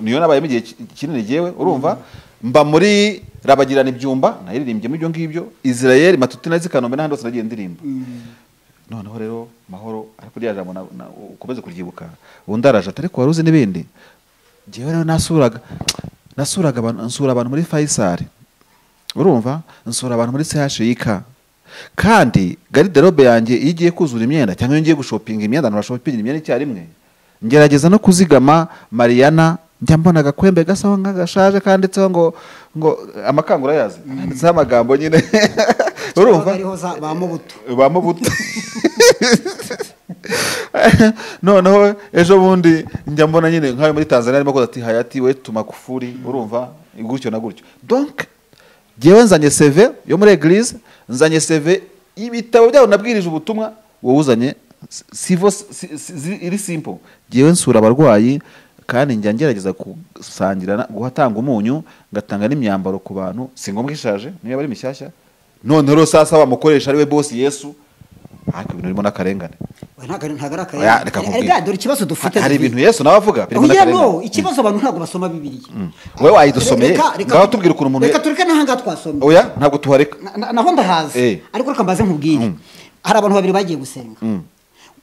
niyo nabayemo igihe ki- kinini jyewe urumva mba muri rabagirana ibyumba naririmbye muri ibyo ngibyo israel matutina zikanombe n'ahandi hose nagiye ndirimba noneho rero mahoro ariko rya jambo na- na- ukomeze kuryibuka ubundi araje atari wari uzi n'ibindi jyewe rero nasuraga nasuraga abantu nsura abantu muri fayisari urumva nsura abantu muri chik kandi gariderobe yanjye iyo igiye kuzura imyenda cyangwa iyo ngiye gushopinga imyenda abantu bashopinga imyenda icyarimwe ngerageza no kuzigama mariyana njya mbona agakwembe gasa aho nk'agashaje kanditseho ngo ngo amakangura yazi handitseho amagambo nyine urumva ariho za ba mubuto ba mubuto noneho ejo bundi njya mbona nyine nk'ayo muri tanzania arimo koza ati hayati we tumakufuri urumva gutyo na gutyo donc jyewe nzanye seve yo muri eglise nzanye seve ibitabo byabo nabwirije ubutumwa wowe uzanye si- sivo si- si- zi- iri simple jyewe nsura abarwayi kandi njya ngerageza gusangira na- guhatanga umunyu ngatanga n'imyambaro ku bantu si ngombwa ishaje niyo yaba ari mishyashya noneho rero sasa bamukoresha ari we bosi yesu ariko ibintu birimo n'akarengane ntabwo ari ntabwo ari Oya, reka akarengane nkubwire. erega dore ikibazo dufite hari David. ibintu yesu nawe avuga birimo Oya, no n'akarengane ikibazo abantu ntabwo basoma bibiliya wowe wayidusomeye Reka- reka- ngaho tubwira ukuntu umuntu reka tureke n'ahangaha twasomye oya ntabwo tuhareka Na- na- naho ndahazi Eh. ariko reka mbaze nkubwire hari abantu babiri bagiye gusenga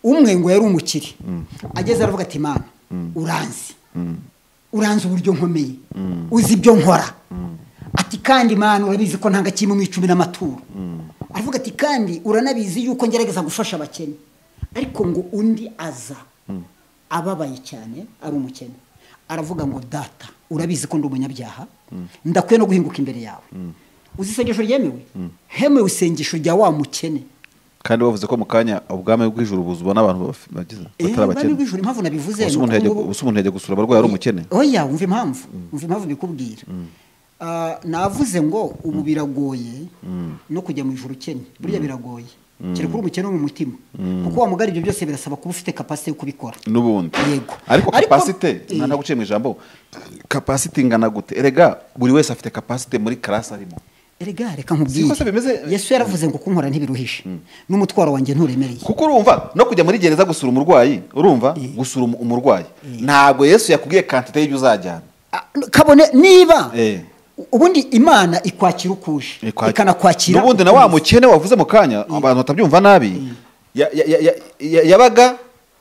umwe ngo yari umukire ageze aravuga ati mana uranzi uranzi uburyo nkomeye uzi ibyo nkora ati kandi mana urabizi ko ntanga kimwe mu icumi n'amaturo aravuga ati kandi uranabizi yuko ngerageza gufasha abakene ariko ngo undi aza ababaye cyane ari umukene aravuga ngo data urabizi ko ndi umunyabyaha ndakwiye no guhinguka imbere yawe uzi isengesho ryemewe hemewe isengesho rya wa mukene kandi bavuze ko mu kanya ubwami bw'ijuru buzwa n'abantu baf- bagize- batari bari abakene bw'ijuru impamvu nabivuze Ubuse ni umuntu uko yajya- ngubu- ubuse umuntu yajya gusura abarwayi ari umukene oya wumva impamvu wumva impamvu bikubwira Ah, navuze ngo ubu biragoye no kujya mu ijoro ukennye buriya biragoye kereka uri umukene wo mu mutima kuko wa mugari ibyo byose birasaba kuba ufite kapasite yo kubikora n'ubundi Yego. Ariko- ariko kapasite Eh. mwana guciye mu ijambo kapasite ingana gute erega buri wese afite kapasite muri karasi arimo erega reka nkubwire Siko se bimeze- yesu yaravuze ngo kunkora ntibiruhishe n'umutwaro wanjye nturemereye kuko urumva no kujya muri gereza gusura umurwayi urumva gusura umu- umurwayi ntabwo yesu yakubwiye kantite y'ibyo uzajyana Ah, kabone niba Eh. ubundi imana ikwakira uko uje ikanakwakira n'ubundi na uko wa umeze. mukene wavuze mu kanya abantu batabyumva nabi ya- ya- ya- ya- ya- yabaga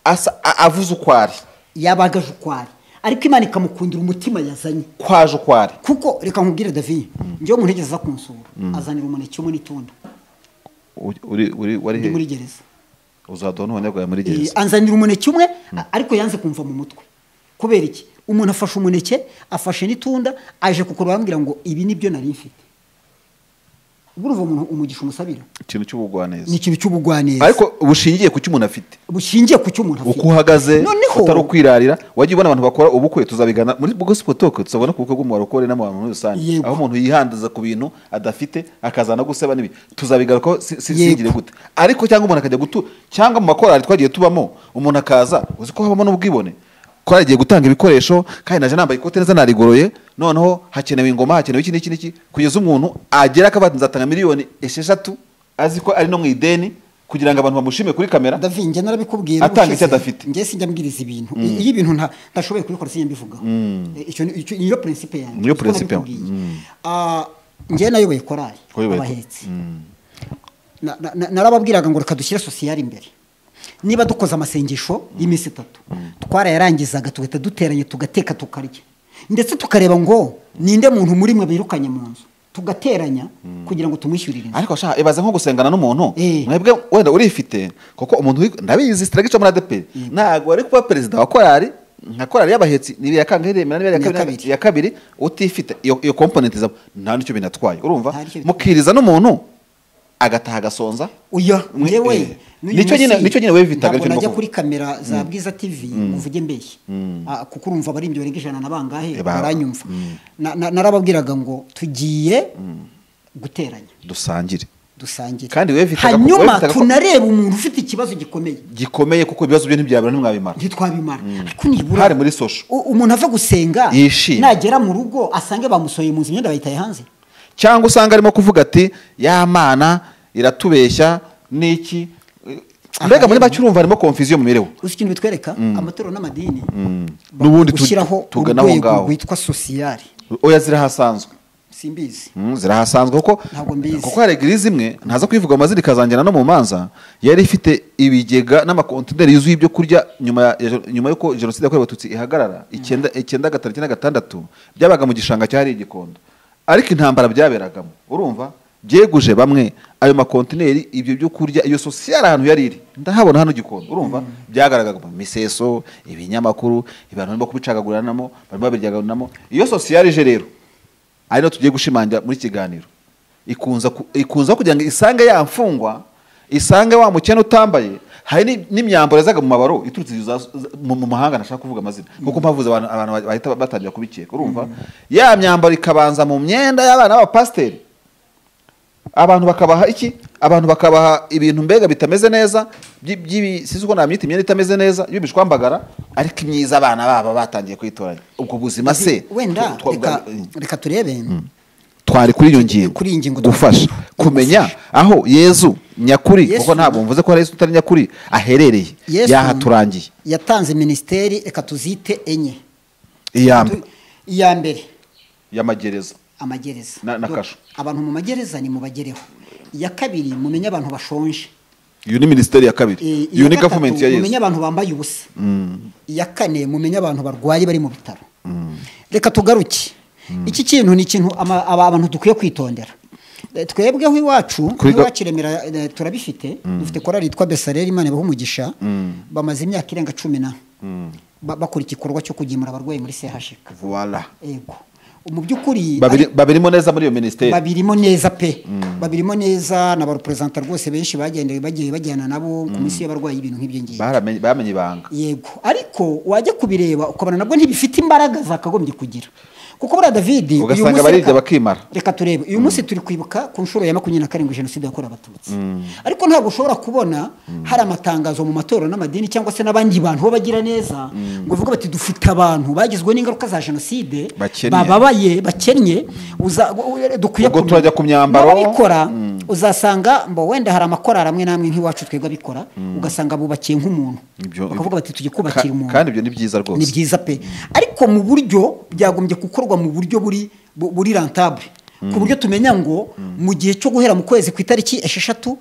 asa- a- avuze uko ari yabaga aje uko ari ariko imana ikamukundira umutima yazanye kwaje uko ari kuko reka nkubwire david njyewe umuntu yigeze aza kunsura azanira umuneke umwe n'itunda Uri- uri uri wari ndi muri he gereza uzaduha n'ubunyangaga muri Eh, gereza anzanira umuneke umwe a- ariko yanze kumva mu mutwe kubera iki umuntu afashe umuneke afashe n'itunda aje kukora bambwira ngo ibi nibyo nari mfite burumva umuntu umugisha umusabira ikintu cy'ubugwaneza ni ikintu cy'ubugwaneza ariko bushingiye ku cyo umuntu afite bushingiye ku cyo umuntu afite uko uhagaze noneho utari ukwirarira wajya ubona abantu bakora ubukwe tuzabigana muri gospel talk tuzabona ku bukwe bw'umubare ukore n'abantu muri rusange Yego. aho umuntu yihandaza ku bintu adafite akazana guseba n'ibi tuzabigarukaho si- si- Yego. singire gute ariko cyangwa umuntu akajya gutu cyangwa mu makorari twagiye tubamo umuntu akaza uzi ko habamo n'ubwibone korari igiye gutanga ibikoresho kandi naje nambaye ikote neza narigoroye noneho hakenewe ingoma hakenewe iki n'iki n'iki kugeza umuntu agera akabati nzatanga miliyoni esheshatu azi ko ari no mu ideni kugira ngo abantu bamushime kuri kamera david njye narabikubwira Atanga ushize. icyo adafite. njye sinjya mbwiriza ibintu I- iyo ibintu nta- ntashoboye kubikora sinjya mbivugaho Eh, icyo ni- icyo- niyo prinsipe yanjye Niyo Icyo principe yanjye. nabikubwiye. Ah, njye nayoboye korali Wayoboye ko- abahetse Na- na- na- narababwiraga ngo reka dushyire sosiyali imbere niba dukoze amasengesho y'iminsi itatu twarayarangizaga tugahita duteranya tugateka tukarya ndetse tukareba ngo ninde muntu muri mwe birukanye mu nzu tugateranya kugira ngo tumwishyurire inzu ariko shaka ibaze nko gusengana n'umuntu Eh. mwebwe wenda urifite kuko umuntu uri- ndabizi sitaragica muri adeperi ntabwo wari kuba perezida wa korari nka korari y'abahetsi ni ya kangahe remera Ni iya ni iya kabiri kabiri. ya kabiri utifite iyo iyo komponenti zabo nta n'icyo binatwaye urumva Nta n'icyo bitwaye. mukiriza n'umuntu agataha agasonza Oya, Mwe- eh. ngewe n'uyu Nicyo nyine- munsi nicyo nyine wevitaga, ntabwo nicyo najya ndimo kuri kamera za bwiza tv ngo uvuge mbeshye Ah, kuko urumva abaririmbyi barenga ijana na bangahe Eh, ba- baranyumva Na- na- narababwiraga ngo tugiye guteranya dusangire dusangire Kandi wevitaga ko- hanyuma wevitaga ko- tunareba umuntu ufite ikibazo gikomeye gikomeye kuko ibibazo byo ntibyabura ntimwabimara ntitwabimara ariko nibura Hari muri social. u- umuntu ava gusenga Yishimye. nagera mu rugo asange bamusohoye mu nzu imyenda bayitaye hanze cyangwa usanga arimo kuvuga ati ya mana iratubeshya n'iki mbega muri make urumva harimo konfiziyo mu mibereho uzi ikintu bitwereka amatorero n'amadini N'ubundi tu- gushyiraho tugana aho urwego ngaho. rwitwa sosiyari oya zirahasanzwe simbizi Mm, zirahasanzwe kuko Ntabwo mbizi. kuko hari egirizi imwe ntaza kwivuga amazina ikazangira no mu manza yari ifite ibigega n'amakontineri yuzuye ibyo kurya nyuma ya nyuma y'uko jenoside yakorewe abatutsi ihagarara icyenda icyenda gatatu icyenda gatandatu byabaga mu gishanga cyari igikondo ariko intambara byaberagamo urumva byeguje bamwe ayo makontineri ibyo byo kurya iyo sosiyete ahantu yari iri ndahabona hano gikondo urumva byagaragaga mu miseso ibinyamakuru abantu barimo kubicagaguranamo barimo babiryaguranamo iyo sosiyete ije rero ari nayo tugiye gushimangira muri kiganiro ikunza ku- ikunza kugira ngo isange ya mfungwa isange wa mukene utambaye hari ni- n'imyambaro yazaga mu mabaro iturutse za- za- mu mu mahanga ntashaka kuvuga amazina kuko mpavuze abantu abantu bahita batangira kubikeka urumva ya myambaro ikabanza mu myenda y'abana b'abapasiteri abantu bakabaha iki abantu bakabaha ibintu mbega bitameze neza byi- by'ibi- sinzi uko namwita imyenda itameze neza y'ibishwambagara ariko imyiza abana baba batangiye kwitoranya ubwo buzima se wenda twa- twa- reka- reka turebe twari kuri iyo ngingo Kuri iyi ngingo gufasha twari kuri- kumenya aho yezu nyakuri Yesu- kuko ntabwo mvuze ko hari yesu utari nyakuri aherereye Yesu yahaturangiye yatanze minisiteri reka tuzite enye iya Tu- iya mbere y'amagereza amagereza Na- na kasho. abantu mu magereza ni mubagereho iya kabiri mumenye abantu bashonje iyo ni minisiteri ya kabiri iyo ni gavumenti ya mumenye yesu abantu bambaye ubusa iya kane mumenye abantu barwaye bari mu bitaro reka tugaruke iki kintu ni ikintu ama- aba abantu dukwiye kwitondera Eh, twebweho iwacu Kuri ga- nk'iwakiremera eh, turabifite dufite korali yitwa besareri imana ibaha umugisha bamaze imyaka irenga cumi na ba- bakora igikorwa cyo kugemura abarwayi muri sehashika Voila. yego mu by'ukuri Babiri- babirimo neza muri iyo minisiteri babirimo neza pe babirimo neza na ba reperezanta rwose benshi bagendeye bagiye bajyana nabo ku minsi y'abarwayi ibintu nk'ibyo ngibyo Baramenye- bamenye ibanga yego ariko wajya kubireba ukabona nabwo ntibifite imbaraga zakagombye kugira kuko buriya david uyu Ugasanga munsi barirya reka- bakimara. reka turebe uyu munsi turi kwibuka ku nshuro ya makumyabiri na karindwi jenoside yakorewe abatutsi ariko ntabwo ushobora kubona hari amatangazo mu matorero n'amadini cyangwa se n'abandi bantu bo bagira neza ngo bavuga bati dufite abantu bagizwe n'ingaruka za jenoside Bakennye. bababaye bakennye uza- dukwiye Ubwo kumenya. turajya ku myambaro. N'ababikora, uzasanga mbo wenda hari amakorari amwe n'amwe nk'iwacu twebwe abikora ugasanga bubakiye nk'umuntu Ibyo- bakavuga bati tujye kubakira Ka- umuntu kandi ibyo ni byiza rwose. ni byiza pe ariko mu buryo byagombye gukorwa mu buryo buri bu- buri rentable ku buryo tumenya ngo mu gihe cyo guhera mu kwezi ku itariki esheshatu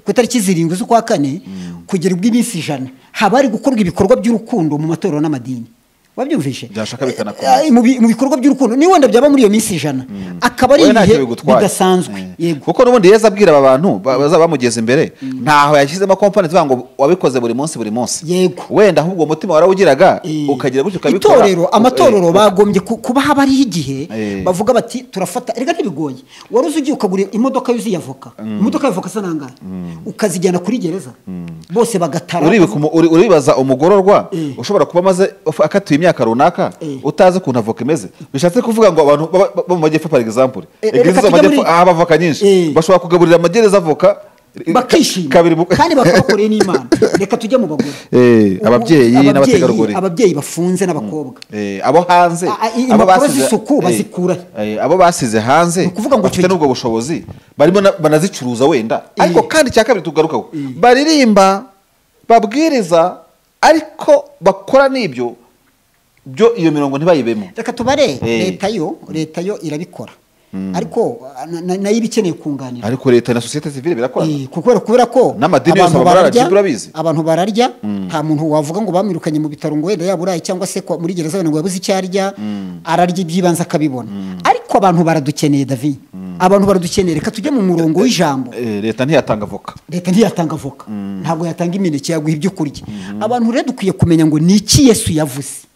ku itariki zirindwi z'ukwa kane kugera ubwo iminsi ijana haba hari gukorwa ibikorwa by'urukundo mu matorero n'amadini wabyumvishe Byashaka bikanakomeza. Eh, eh, mu bi- mu bikorwa by'urukundo ni wenda byaba muri iyo minsi ijana akaba ari Wowe ntacyo ibihe bigutwaye. bidasanzwe Eh. yego kuko n'ubundi yezu abwira aba bantu ba- bazaba bamugeza imbere ntaho yashyizemo komponenti ivuga ngo wabikoze buri munsi buri munsi Yego. wenda ahubwo uwo mutima warawugiraga Eh, ukagira gutyo ukabikora itorero Uka- amatorero eh, bagombye ku- kuba haba hariho igihe Eh. bavuga bati turafata reka ntibigoye wari uzi ugiye ukagura imodoka yuzuye avoka imodoka y'avoka isa nangahe ukazijyana kuri gereza bose bagatara uribuka umu- uri- uribaza umugororwa Eh. ushobora kuba amaze af- akatiwe imyaka runaka Eh. utazi ukuntu avoka imeze bishatse kuvuga ngo abantu baba- baba mu majyepfo par exemple Eh, eh, eglise reka zo mu tujye majyepfo muri- ahaba avoka nyinshi Eh. bashobora kugaburira amagereza avoka eh, bakishima ka- kabiri mu- kandi bakaba bakoreye n'imana reka tujye mu bagore Eh, Ubu- ababyeyi ababyeyi- n'abategarugori. ababyeyi bafunze n'abakobwa Eh, abo hanze Ah, ah, i- abo impapuro basize- z'isuku eh, bazikura. eh, abo basize hanze ukuvuga ngo bafite icyo- n'ubwo bushobozi barimo na- banazicuruza wenda ariko kandi icya kabiri tugarukaho baririmba babwiriza ariko bakora n'ibyo byo iyo mirongo ntibayibemo reka tubare Eh. leta yo leta yo irabikora ariko na- na- nayo iba ikeneye kunganira ariko leta na sosiyete sivile birakorana Eh, kubera kubera ko N'amadini yose abantu aba bararya, bararya, urabizi. abantu bararya nta muntu wavuga ngo bamwirukanye mu bitaro ngo wenda yaba uraye cyangwa se kwa- muri gereza wenda ngo yabuze icyo arya ararya ibyibanze akabibona ariko abantu baradukeneye davi abantu baradukeneye reka tujye mu murongo w'ijambo Eh, leta ntiyatanga avoka leta ntiyatanga avoka ntabwo yatanga imineke yaguha ibyo kurya abantu rero dukwiye kumenya ngo ni iki yesu yavuze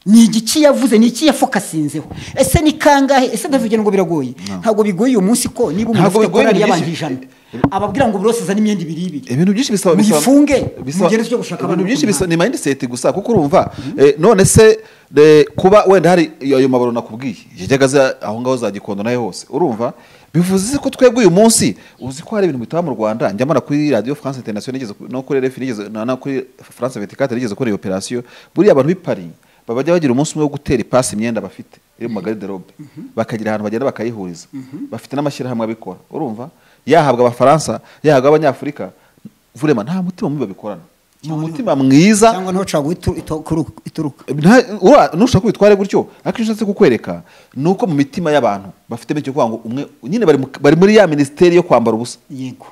ni igiki yavuze ni iki yafokasinzeho ese ni kangahe ese ndavugira ngo biragoye ntabwo bigoye uyu munsi ko niba umuntu Ntabwo afite bigoye korali ibintu y'abantu byinshi. ijana ababwira ngo buri wese azane imyenda ibiri ibiri ibintu byinshi bisaba bisaba- Muyifunge, bisaba- mugere tujye gushaka ibintu abantu byinshi bisaba kumwanya. ni mindset gusa kuko urumva eh, none se eh, kuba wenda hari iyo- ayo mabaro nakubwiye yajyaga aza aho ngaho za gikondo nayo hose urumva bivuze ko twebwe uyu munsi uzi ko hari ibintu bitaba mu rwanda njyamo na kuri radio france international nigeze ku- no kuri rfi nigeze na na kuri france 24 nigeze kuri iyo operation buriya abantu b'i Paris babajya bagira umunsi umwe wo gutera ipasi imyenda bafite iri mu magariderobe bakagira ahantu bagenda bakayihuriza bafite n'amashyirahamwe abikora urumva yahabwa abafaransa yahabwa abanyafurika vurema nta mutima mubi babikorana ni umutima mwiza cyangwa niho caguha itu- ito- kuru- ituruka Nta- ura- nushaka ko bitware gutyo ariko icyo nshatse kukwereka ni uko mu mitima y'abantu bafite bityo kuvuga ngo umwe nyine bari mu- bari muri ya minisiteri yo kwambara ubusa yego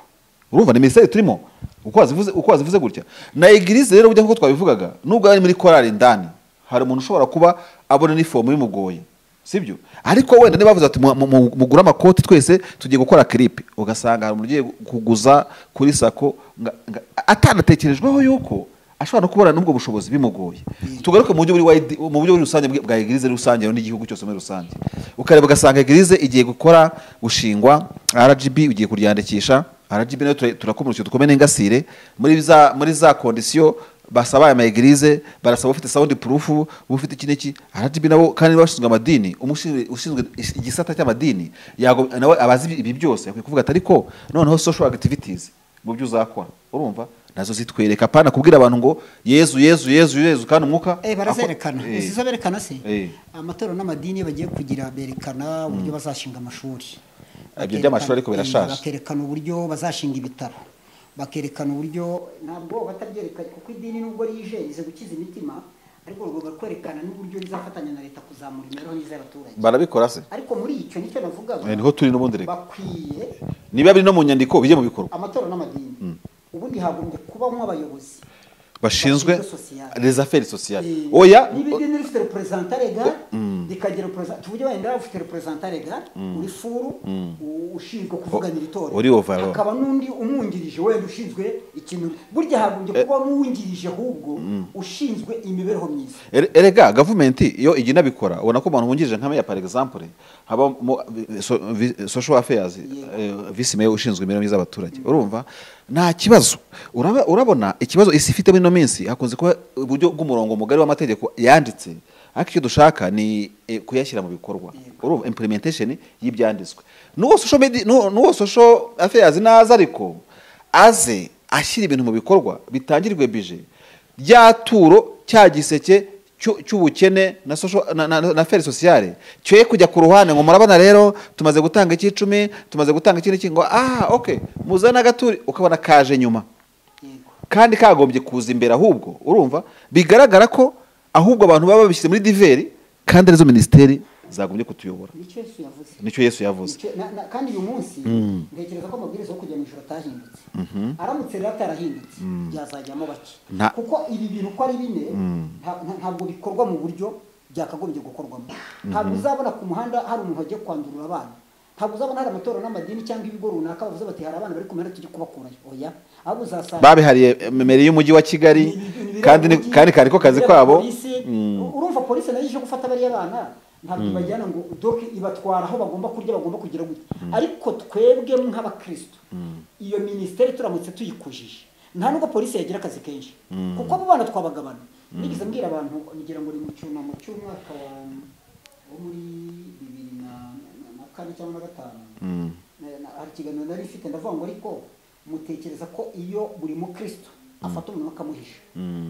urumva ni minisiteri turimo uko wazivuze uko wazivuze gutya na egirize rero burya kuko twabivugaga nubwo ari muri korali indani hari umuntu ushobora kuba abona inifomu bimugoye sibyo ariko wenda niba bavuze ati mu- mu- mu- mugure amakoti twese tugiye gukora kiripe ugasanga hari umuntu ugiye kuguza kuri sako nga- nga- atanatekerejweho yuko ashobora no kubona n'ubwo bushobozi bimugoye tugaruke mu buryo buri wide- mu buryo buri rusange bwa egirize rusange n'igihugu cyose muri rusange ukareba ugasanga egirize igiye gukora gushingwa rgb ugiye kuryandikisha RGB nayo tura- turakumurikira dukomeye n'ingasire muri za muri za kondisiyo basaba aya maegirize barasaba ufite sound proof ufite iki n'iki RGB nabo kandi bashinzwe amadini umushinzwe ushinzwe is- igisata cy'amadini yago nawe abazi ibi- ibi byose akwiye kuvuga ati ariko noneho social activities mu byo uzakora urumva nazo zitwereka pana kubwira abantu ngo yezu yezu yezu yezu kandi umwuka Eh, barazerekana ako- eh, sizo berekana se Eh. amatorero n'amadini iyo bagiye kugira berekana uburyo bazashinga amashuri Ibyo by'amashuri ariko Bakerekana- birashaje. eh, bakerekana uburyo bazashinga ibitaro bakerekana uburyo ntabwo batabyerekanye kuko idini nubwo yijeje gukiza imitima ariko bagomba kwerekana n'uburyo rizafatanya na leta kuzamura imibereho myiza y'abaturage barabikora se ariko muri icyo nicyo navugaga Eh, niho turi n'ubundi reka bakwiye niba biri no mu nyandiko bijye mu bikorwa amatorero n'amadini ubundi hagombye kubamo abayobozi bashinzwe bashinzwe sociale. les affaires sociales Eh, oya n'ibidini rifite reperezanta regare rikagira reperezanta tuvuge wenda ufite reperezanta regare uri furu u- ushinzwe kuvuganira itora uri overall. hakaba n'undi umwungirije wenda ushinzwe ikintu burya hagombye kuba umwungirije ahubwo ushinzwe imibereho myiza Er- erega gavumenti iyo igiye inabikora ubona ko umuntu wungirije nka meya par exemple habamo eh, so- vi- social affairs eh, vice meya ushinzwe imibereho myiza y'abaturage urumva nta kibazo Uraba- urabona ikibazo isi ifite muri ino minsi hakunze kuba uburyo bw'umurongo mugari w'amategeko yanditse ariko icyo dushaka ni eh, kuyashyira mu bikorwa urumva implementation y'ibyanditswe n'uwo social media- n'uwo n'uwo social affairs naza ariko aze ashyira ibintu mu bikorwa bitangirwe bije rya turo cya giseke cy'u- cy'ubukene na social- na- na- na feri sosiyale cyoye kujya ku ruhande ngo murabona rero tumaze gutanga icy'icumi tumaze gutanga iki n'iki ngo aha oke muzane agaturi ukabona kaje nyuma yego kandi kagombye kuza imbere ahubwo urumva bigaragara ko ahubwo abantu baba babishyize muri diveri kandi arizo minisiteri zagombye kutuyobora nicyo yesu yavuze nicyo yesu yavuze Nicyo- na- na- kandi uyu munsi ntekereza ko amabwiriza yo kujya mu ijoro atahindutse aramutse rero atarahindutse byazajyamo bake Nta- kuko ibi bintu uko ari bine nta- nta- ntabwo bikorwa mu buryo byakagombye gukorwamo ntabwo uzabona ku muhanda hari umuntu wagiye kwandurura abana ntabwo uzabona hari amatorero n'amadini cyangwa ibigo runaka bavuze bati hari abana bari ku muhanda tujye kubakurayo oya ahubwo uzasanga babihariye meri y'umujyi wa kigali kandi ni- kandi kari ko kazi kabo urumva polisi nayo ije gufata bariya bana ntabwo ibajyana ngo doke ibatwara aho bagomba kurya bagomba kugira gute ariko twebwe nk'abakristo iyo minisiteri turamutse tuyikujije nta nubwo polisi yagira akazi kenshi kuko abo bana twabagabana nigeze mbwira abantu ngira ngo ni mu cyunamo cy'umwaka wa- wo muri bibiri na- na- na kane cyangwa na gatanu Na- na- hari ikiganiro nari mfite ndavuga ngo ariko mutekereza ko iyo buri mukristo afata umuntu akamuhisha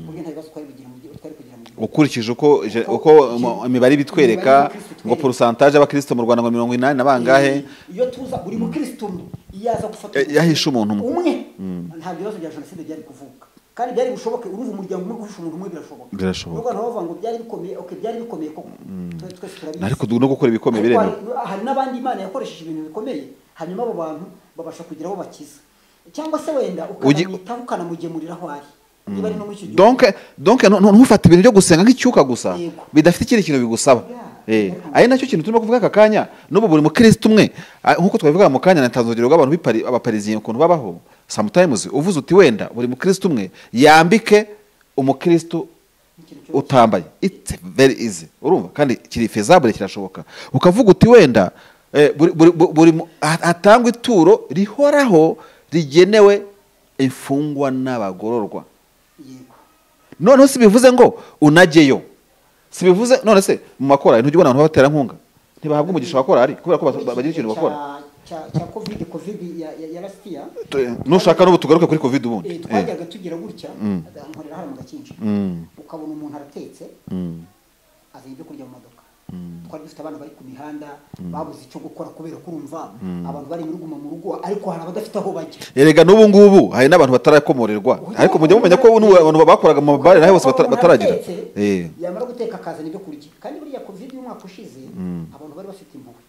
burya nta bibazo twari kugira mu gihugu twari kugira mu gihugu ukurikije uko je- Uko- uko mu- imibare ibitwereka Imibare y'abakristo ngo itwereka. porosantaje y'abakristo mu rwanda ngo mirongo inani na bangahe iyo tuza buri mukristo umwe yaza gufata Eh, yahishe umuntu umwe. umwe nta bibazo bya jenoside byari kuvuka kandi byari bushoboke uruva umuryango umwe guhisha umuntu umwe birashoboka Birashoboka. n'ubwo abantu bavuga ngo byari bikomeye okay byari bikomeye koko Twe- twese turabizi ariko du- no gukora ibikomeye Ariko biremewe hari- hari n'abandi imana yakoresheje ibintu bikomeye hanyuma abo bantu babasha kugira aho bakiza cyangwa se wenda Ugi- ukanamwitaho ukanamugemurira aho ari niba ari no muri icyo gihugu donc donc nu- nu- ntufate ibintu byo gusenga nk'icyuka gusa Yego. bidafite ikindi kintu bigusaba Yeah. Eh, ari nacyo kintu turimo kuvuga aka kanya n'ubu buri mukristo umwe ah, nk'uko twabivuga mu kanya natanze urugero rw'abantu b'ipari- abapariziye ukuntu babaho sometimes uvuze uti wenda buri mukristo umwe yambike umukristo Ikintu cyose. utambaye it's very easy urumva kandi kiri feasible kirashoboka ukavuga uti wenda eh, buri- buri- bu- buri mu- ha- hatangwa ituro rihoraho rigenewe imfungwa n'abagororwa yego noneho si bivuze ngo unajyeyo si bivuze none se mu makorari ntujya ubona abantu b'abaterankunga ntibahabwa umugisha wa korari kubera ko bas- bagira ikintu bakora Cya- cya- cya covid covid ya- ya- yarasitiya Tu- nushaka n'ubu tugaruke kuri covid ubundi Eh, Eh, twajyaga tugira gutya nkorera hano mu gakinji ukabona umuntu aratetse azanye ibyo kurya mu modoka twari dufite abana bari ku mihanda babuze icyo gukora kubera kurumva abantu bari muri guma mu rugo ariko hari abadafite aho bajya erega n'ubu ngubu hari n'abantu batarakomorerwa ariko mujya mumenya ko n'ubu abantu bakoraga mu mabare naho bose batara- Umuntu bataragira aratetse, Eh. yamara guteka akazana ibyo kurya kandi buriya covid y'umwaka ushize abantu bari bafite impuhwe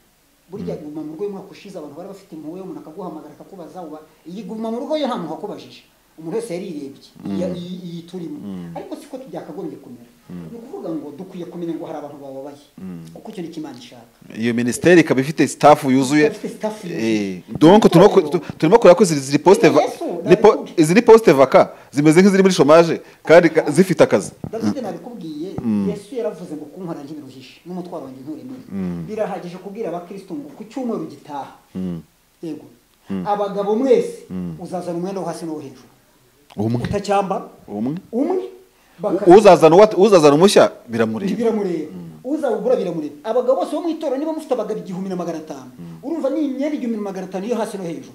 burya guma mu rugo y'umwaka ushize abantu bari bafite impuhwe umuntu akaguhamagara akakubaza uba iyi guma mu rugo yo nta muntu wakubajije umuntu wese yarirebye iya- iyi iyi turimo ariko siko byakagombye kumera ni ukuvuga ngo dukwiye kumenya ngo hari abantu bababaye kuko icyo ni cyo imana ishaka iyo minisiteri ikaba ifite staff yuzuye Ifite staff yuzuye. Eh, donc turimo ku- tu- turimo kureba ko izi- izi poste va- Yesu, ni po- ndabikubwiye. izi ni poste vaka zimeze nk'iziri muri chômage kandi ka- zifite akazi davide nabikubwiye yesu yaravuze ngo kunkora ntibiruhishe n'umutwaro wanjye nturemere birahagije kubwira abakristo ngo ku cyumweru gitaha yego abagabo mwese uzazana umwenda wo hasi n'uwo hejuru umwe utacyambara umwe umwe U- uzazana uwa- uzazana umushya biramureba biramureba uzawugura biramureba abagabo bose bo mu itora niba mufite abagabo igihumbi na magana atanu urumva ni imyenda igihumbi na magana atanu yo hasi no hejuru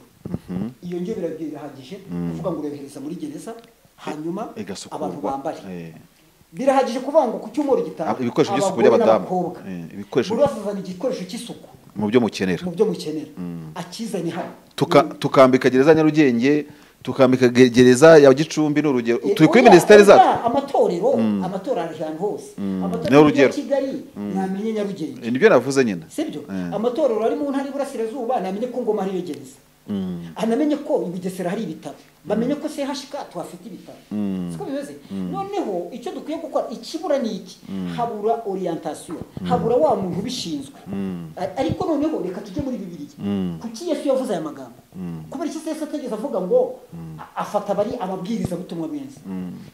iyo ngiyo birabyo birahagije kuvuga ngo urohereza muri gereza hanyuma Igasukurwa. abantu bambare Eh. birahagije kuvuga ngo ku cyumweru gitaha Ab- ibikoresho by'isuku abagore by'abadamu. n'abakobwa. Eh, ibikoresho- buri wese azana igikoresho cy'isuku mu byo mukenera mu byo mukenera akizanye hano Tuka- tukambika gereza ya nyarugenge tukambika ge- gereza ya gicumbi ni urugero Eh, turi kuri oya, minisiteri oya, zacu amatorero amatorero ari ahantu hose amatorero Niho urugero. ya kigali ntamenye nyarugenge Eh, nibyo navuze nyine sibyo Eh. amatorero ari mu ntara y'iburasirazuba namenye ko ngoma ariyo gereza anamenye ko i bugesera hari ibitaro bamenye ko sehashika tuhafite ibitaro siko bimeze noneho icyo dukwiye gukora ikibura ni iki habura orientation habura wa muntu ubishinzwe A- ariko noneho reka tujye muri bibiliya kuki yesu yavuze aya magambo kubera iki se yesu ategeze avuga ngo a- afata abari ababwirizabutumwa benshi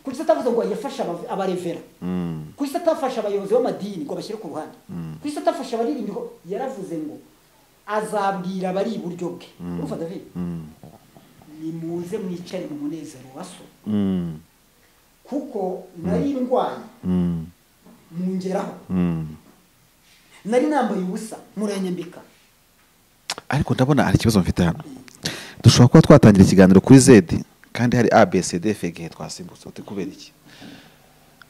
kuki se atavuze ngo yafashe aba- abarevera kuki se atafashe abayobozi b'amadini ngo bashyire ku ruhande kuki se atafashe abaririmbyi ngo yaravuze ngo azabwira abari iburyo bwe urumva david nimuze mwicare mu munezero wa so kuko nari ndwaye mungeraho nari nambaye ubusa muranyambika ariko ndabona hari ikibazo mfite hano dushobora kuba twatangira ikiganiro kuri zedi kandi hari abcd fege twasimbutse uti kubera iki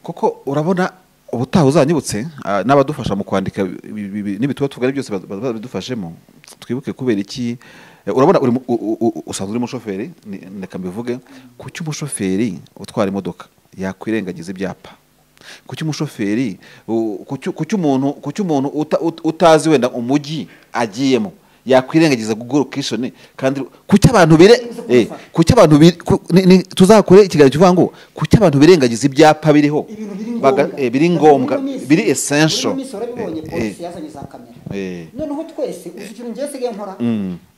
kuko urabona ubutaha uzanyibutse ah, n'abadufasha mu kwandika ibi- ibi- ibi- n'ibituba tugari byose baz- baz- babidufashemo twibuke kubera iki Eh, urabona uri mu- u- u- u- usanzwe uri umushoferi ni- reka mbivuge kuki umushoferi utwara imodoka yakwirengagiza ibyapa kuki umushoferi u- kuki kuki umuntu kuki umuntu uta- ut- utazi wenda umujyi agiyemo yakwirengagiza google kishoni kandi kuki abantu bire eh, kuki abantu bire- ku- ni- ni- tuzakore ikiganiro kivuga ngo kuki abantu birengagiza ibyapa biriho ibintu biri ngombwa Baga- eh, biri ngombwa Muri ino minsi- biri essential muri ino minsi urabibonye Eh, polisi eh, yazanye za kamera Eh. noneho twese uzi ikintu njyewe sigaye nkora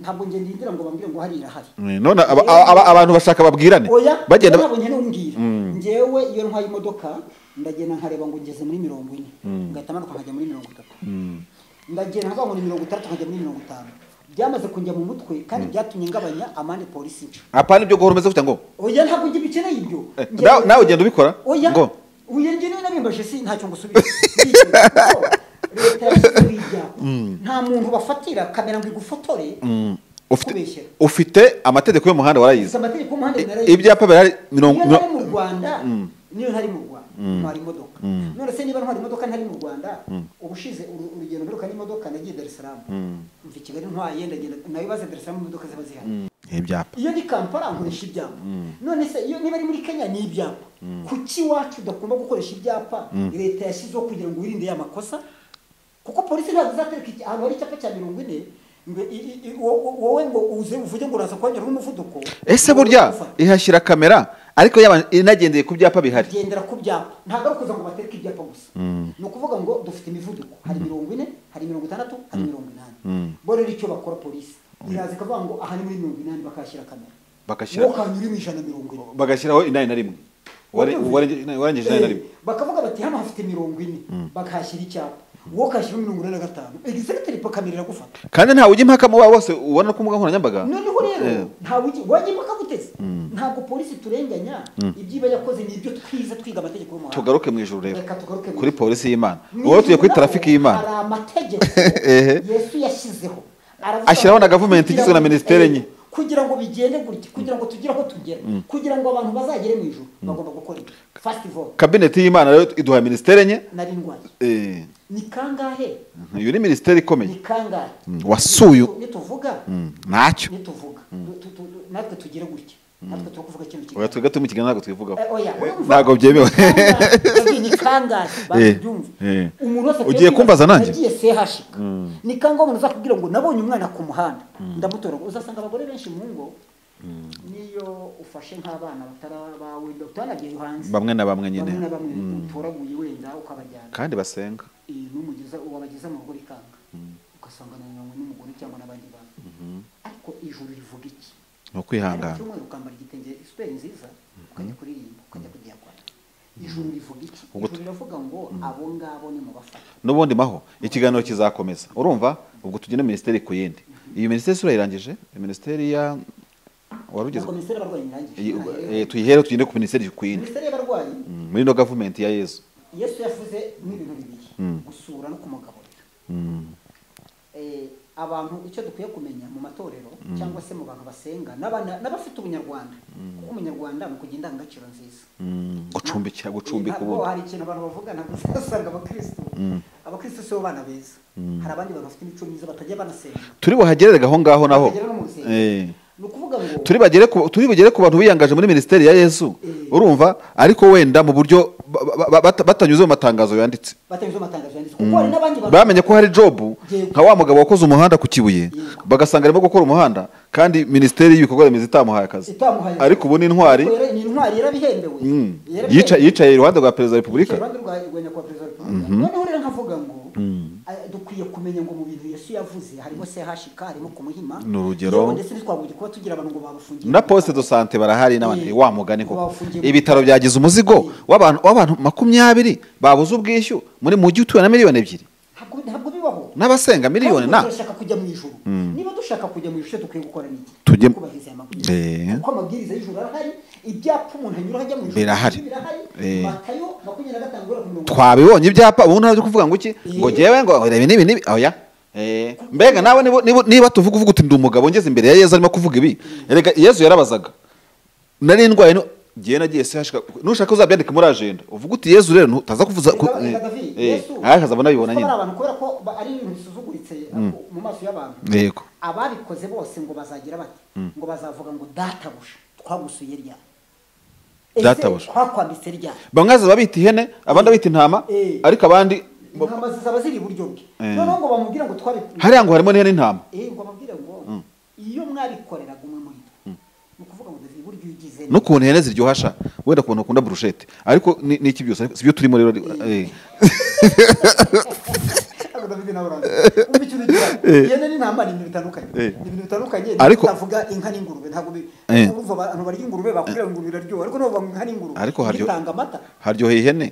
ntabwo njye ndindira ngo bambwire ngo hari irahari eh, none aba- aba- aba- abantu bashaka babwirane oya bagenda ba- ntabwo njye n'umbwira njyewe iyo ntwaye imodoka ndagenda nkareba ngo ngeze muri mirongo ine ngahita manuka nkajya muri mirongo itatu ndagenda nkavuga ngo ni mirongo itandatu nkajya muri mirongo itanu byamaze kunjya mu mutwe kandi byatumye ngabanya amande polisi nca apana ibyo guhora umeze gutya ngo oya ntabwo njye bikeneye ibyo Eh, Njye- nawe- nawe ugenda ubikora? oya Ngo. oya njye niba nabimbaje si ntacyo ngusubira leta yashyizeho ibyapa nta muntu bafatira kamera ngo igufotore ufite kubeshyera ufite amategeko y'umuhanda izi warayize amategeko y'umuhanda I- binarayizi. ibyapa birahari mirongo niyo ntari mu rwanda niyo ntari mu rwanda ntwara imodoka none se niba ntwara imodoka ntari mu rwanda ubushize uru- urugendo mperuka n'imodoka nagiye darisaramu mva i kigali ntwaye ndagenda nawe baze darisaramu imodoka ziba zihari ibyapa iyo ni kampala nkoresha ibyapa none se iyo niba ari muri kenya ni ibyapa kuki iwacu udakunda gukoresha ibyapa leta yashyizeho kugira ngo wirinde ya makosa kuko polisi ntabwo izatereka iki- ahantu hari icyapa cya mirongo ine ngo i- i- i- wo- wo- wowe ngo uze uvuge ngo uraza kuhanyura n'umuvuduko ese ngo burya ufate. ihashyira kamera ariko yaba inagendeye ku byapa bihari gendera ku byapa ntabwo ari ukuza ngo batereke ibyapa gusa ni ukuvuga ngo dufite imivuduko hari mirongo ine hari mirongo itandatu hari mirongo inani bo rero icyo bakora polisi iraza ikavuga ngo aha ni muri mirongo inani bakahashyira kamera Bakashyira- Wowe ukahanyura mu ijana mirongo ine bagashyiraho inani na rimwe Uware- uwarengeje uwarengeje inani na rimwe Eh, bakavuga bati hano hafite mirongo ine bakahashyira icyapa wowe ukahashyira mirongo ine na gatanu egisegiteri kamera iragufata kandi ntawe ujya impaka mu babo bose ubona ko umbuga nkoranyambaga noneho Eh. rero ntabwo ugi- wajya impaka guteze ntabwo polisi turenganya ibyiba yakoze ni ibyo twiza twiga amategeko y'umuhanda tugaruke mu ijoro rero Reka tugaruke mu kuri ijuru. polisi y'imana Mu wowe tugiye ijuru kuri naho tarafiki y'imana hari amategeko Ehe. yesu yashyizeho Aravuga Ashyiraho na ngo gavumenti kugira igizwe na ngo- ministere enye. kugira ngo bigende gutya kugira ngo tugire aho tugera kugira ngo abantu bazagere mu ijuru bagomba gukora ibi fast vote kabineti y'imana rero iduha minisiteri enye nari ndwaye Eh, ni kangahe iyo ni minisiteri ikomeye ni kangahe wasuye u- nituvuga ntacyo nituvuga Tu- tu- tu- natwe tugire gutya natwe turi kuvuga ikintu kimwe oya twebwe turi mu kiganiro ntabwo twivugaho Eh, oya, Eh, urumva? ntabwo byemewe Kangahe, ni kangahe babyumve eh. umuntu wese Ugiye kumbaza nanjye? agiye sehashika ni kangahe umuntu azakubwira ngo nabonye umwana ku muhanda ndamutora ngo uzasanga abagore benshi mu ngo niyo ufashe nk'abana batari abawe utanagiye hanze bamwe na bamwe nyine bamwe na bamwe utoraguye wenda ukabajyana kandi basenga Eh, n'umugeza wabageza mu rugo rikanga ugasanga nananywe n'umugore cyangwa n'abandi bantu ariko ijuru rivuga iki ni Hari ukwihangana icyumweru ukambara igitenge isweri nziza ukajya kuririmba ukajya kugiyagwana ijuru rivuga iki ijuru riravuga ngo abo ngabo ni mu bafata n'ubundi maho ikiganiro kizakomeza urumva ubwo tugenda minisiteri ku yindi iyo minisiteri sura irangije minisiteri ya wari ugeze ubwo minisiteri y'abarwayi irangije iyi- Ntahereye. eh, tuyihere tugende ku minisiteri ku yindi minisiteri y'abarwayi Mm, muri ino gavumenti ya yezu yesu yavuze n'ibintu bibiri gusura no kumagaburira Eh, abantu icyo dukwiye kumenya mu matorero cyangwa se mu bantu basenga n'abana- n'abafite ubunyarwanda kuko umunyarwanda ni ukugira indangagaciro nziza Mm, gucumbikira gucumbika Ntabwo ubundi hari ikintu abantu bavuga ntabwo uzasanga abakristo abakristo si bo bana beza hari abandi bantu bafite imico myiza batajya banasenga turi buhagerere aho ngaho naho Bagera no mu rusengero. Eh. ni ukuvuga ngo turi bagere ku- turi bugere ku bantu biyangaje muri minisiteri ya yezu Eh. urumva ariko wenda mu buryo ba- ba- ba- batanyuze mu matangazo yanditse batanyuze amatangazo yanditse kuko hari n'abandi bantu bamenye ko hari jobu Yego. nka wa mugabo wakoze umuhanda ku kibuye Yego. bagasanga arimo gukora umuhanda kandi minisiteri y'ibikorwa remezo itamuhaye akazi itamuhaye ariko ubu ni intwari Ariko rero ni intwari yarabihembewe Yarabihembewe. Yica- yicaye iruhande rwa perezida wa repubulika Yicaye iruhande rwa rwa nyakubahwa perezida wa repubulika noneho rero nkavuga ngo eh, dukwiye kumenya ngo mu bintu yesu yavuze harimo sehashika harimo kumuhima Ni urugero. yewe ndetse ntitwagombye kuba tugira abantu ngo babafungiye na poste de sante barahari n'abandi Eh, wa mugani koko bafungiye mu- ibitaro byagize umuzigo w'abantu w'abantu makumyabiri babuze ubwishyu muri mujyi utuye na miliyoni ebyiri ntabwo ntabwo bibaho n'abasenga miliyoni Kandi na turashaka kujya mu ijuru niba dushaka kujya mu ijuru dukwiye gukora n'iki Tujye- kubahiriza aya Eh. mabwiriza kuko amabwiriza y'ijuru arahari ibyapa umuntu anyura ajya mu ijuru Birahari. Eh. matayo makumyabiri na gatanu guhera ku mirongo twabibonye ibyapa ubu ntabwo kuvuga ngo iki ngo Eh. jyewe ngo reba ibi n'ibi n'ibi oya Eh, mbega nawe niba- niba- niba tuvuga uvuga uti ndi umugabo ngeze imbere ya yezu arimo kuvuga ibi erega yezu yarabazaga nari indwaye nu- jyewe nagiye sehashika nushaka uzabyandike muri agenda uvuga uti yezu rero ntutaza kuvuza ku- Reka- reka eh, David, eh, Yesu, ariko azabona abibona kuko nyine bari abantu kubera ko ba- ari ibintu bisuzuguritse mu maso y'abantu yego ababikoze bose ngo bazagira bati ngo bazavuga ngo databuja twagusuye rya Ese Databuja. twakwambitse rya bamwe bazaza babita ihene abandi babita intama Eh. ariko abandi intama zizaba ziri iburyo bwe Eh. noneho ngo bamubwire ngo twabi hariya ngo harimo n'ihene n'intama Eh, ngo ababwire ngo iyo mwabikoreraga umwe muri twe ni ukuvuga ngo David burya ugize neza." n'ukuntu ihene ziryohasha wenda ku bantu bakunda burushete ariko ni ni iki byose si byo turimo rero eh. Ntabwo David nawe urazi umva ikintu ugira ihene n'intama ni ibintu bitandukanye Eh. ni ibintu bitandukanye Ariko- avuga inka n'ingurube ntabwo bi- Eh. urumva abantu barya ingurube bakubwira ngo ingurube iraryoha ariko nabo banywa inka n'ingurube ariko haryo- bitanga amata haryoheye ihene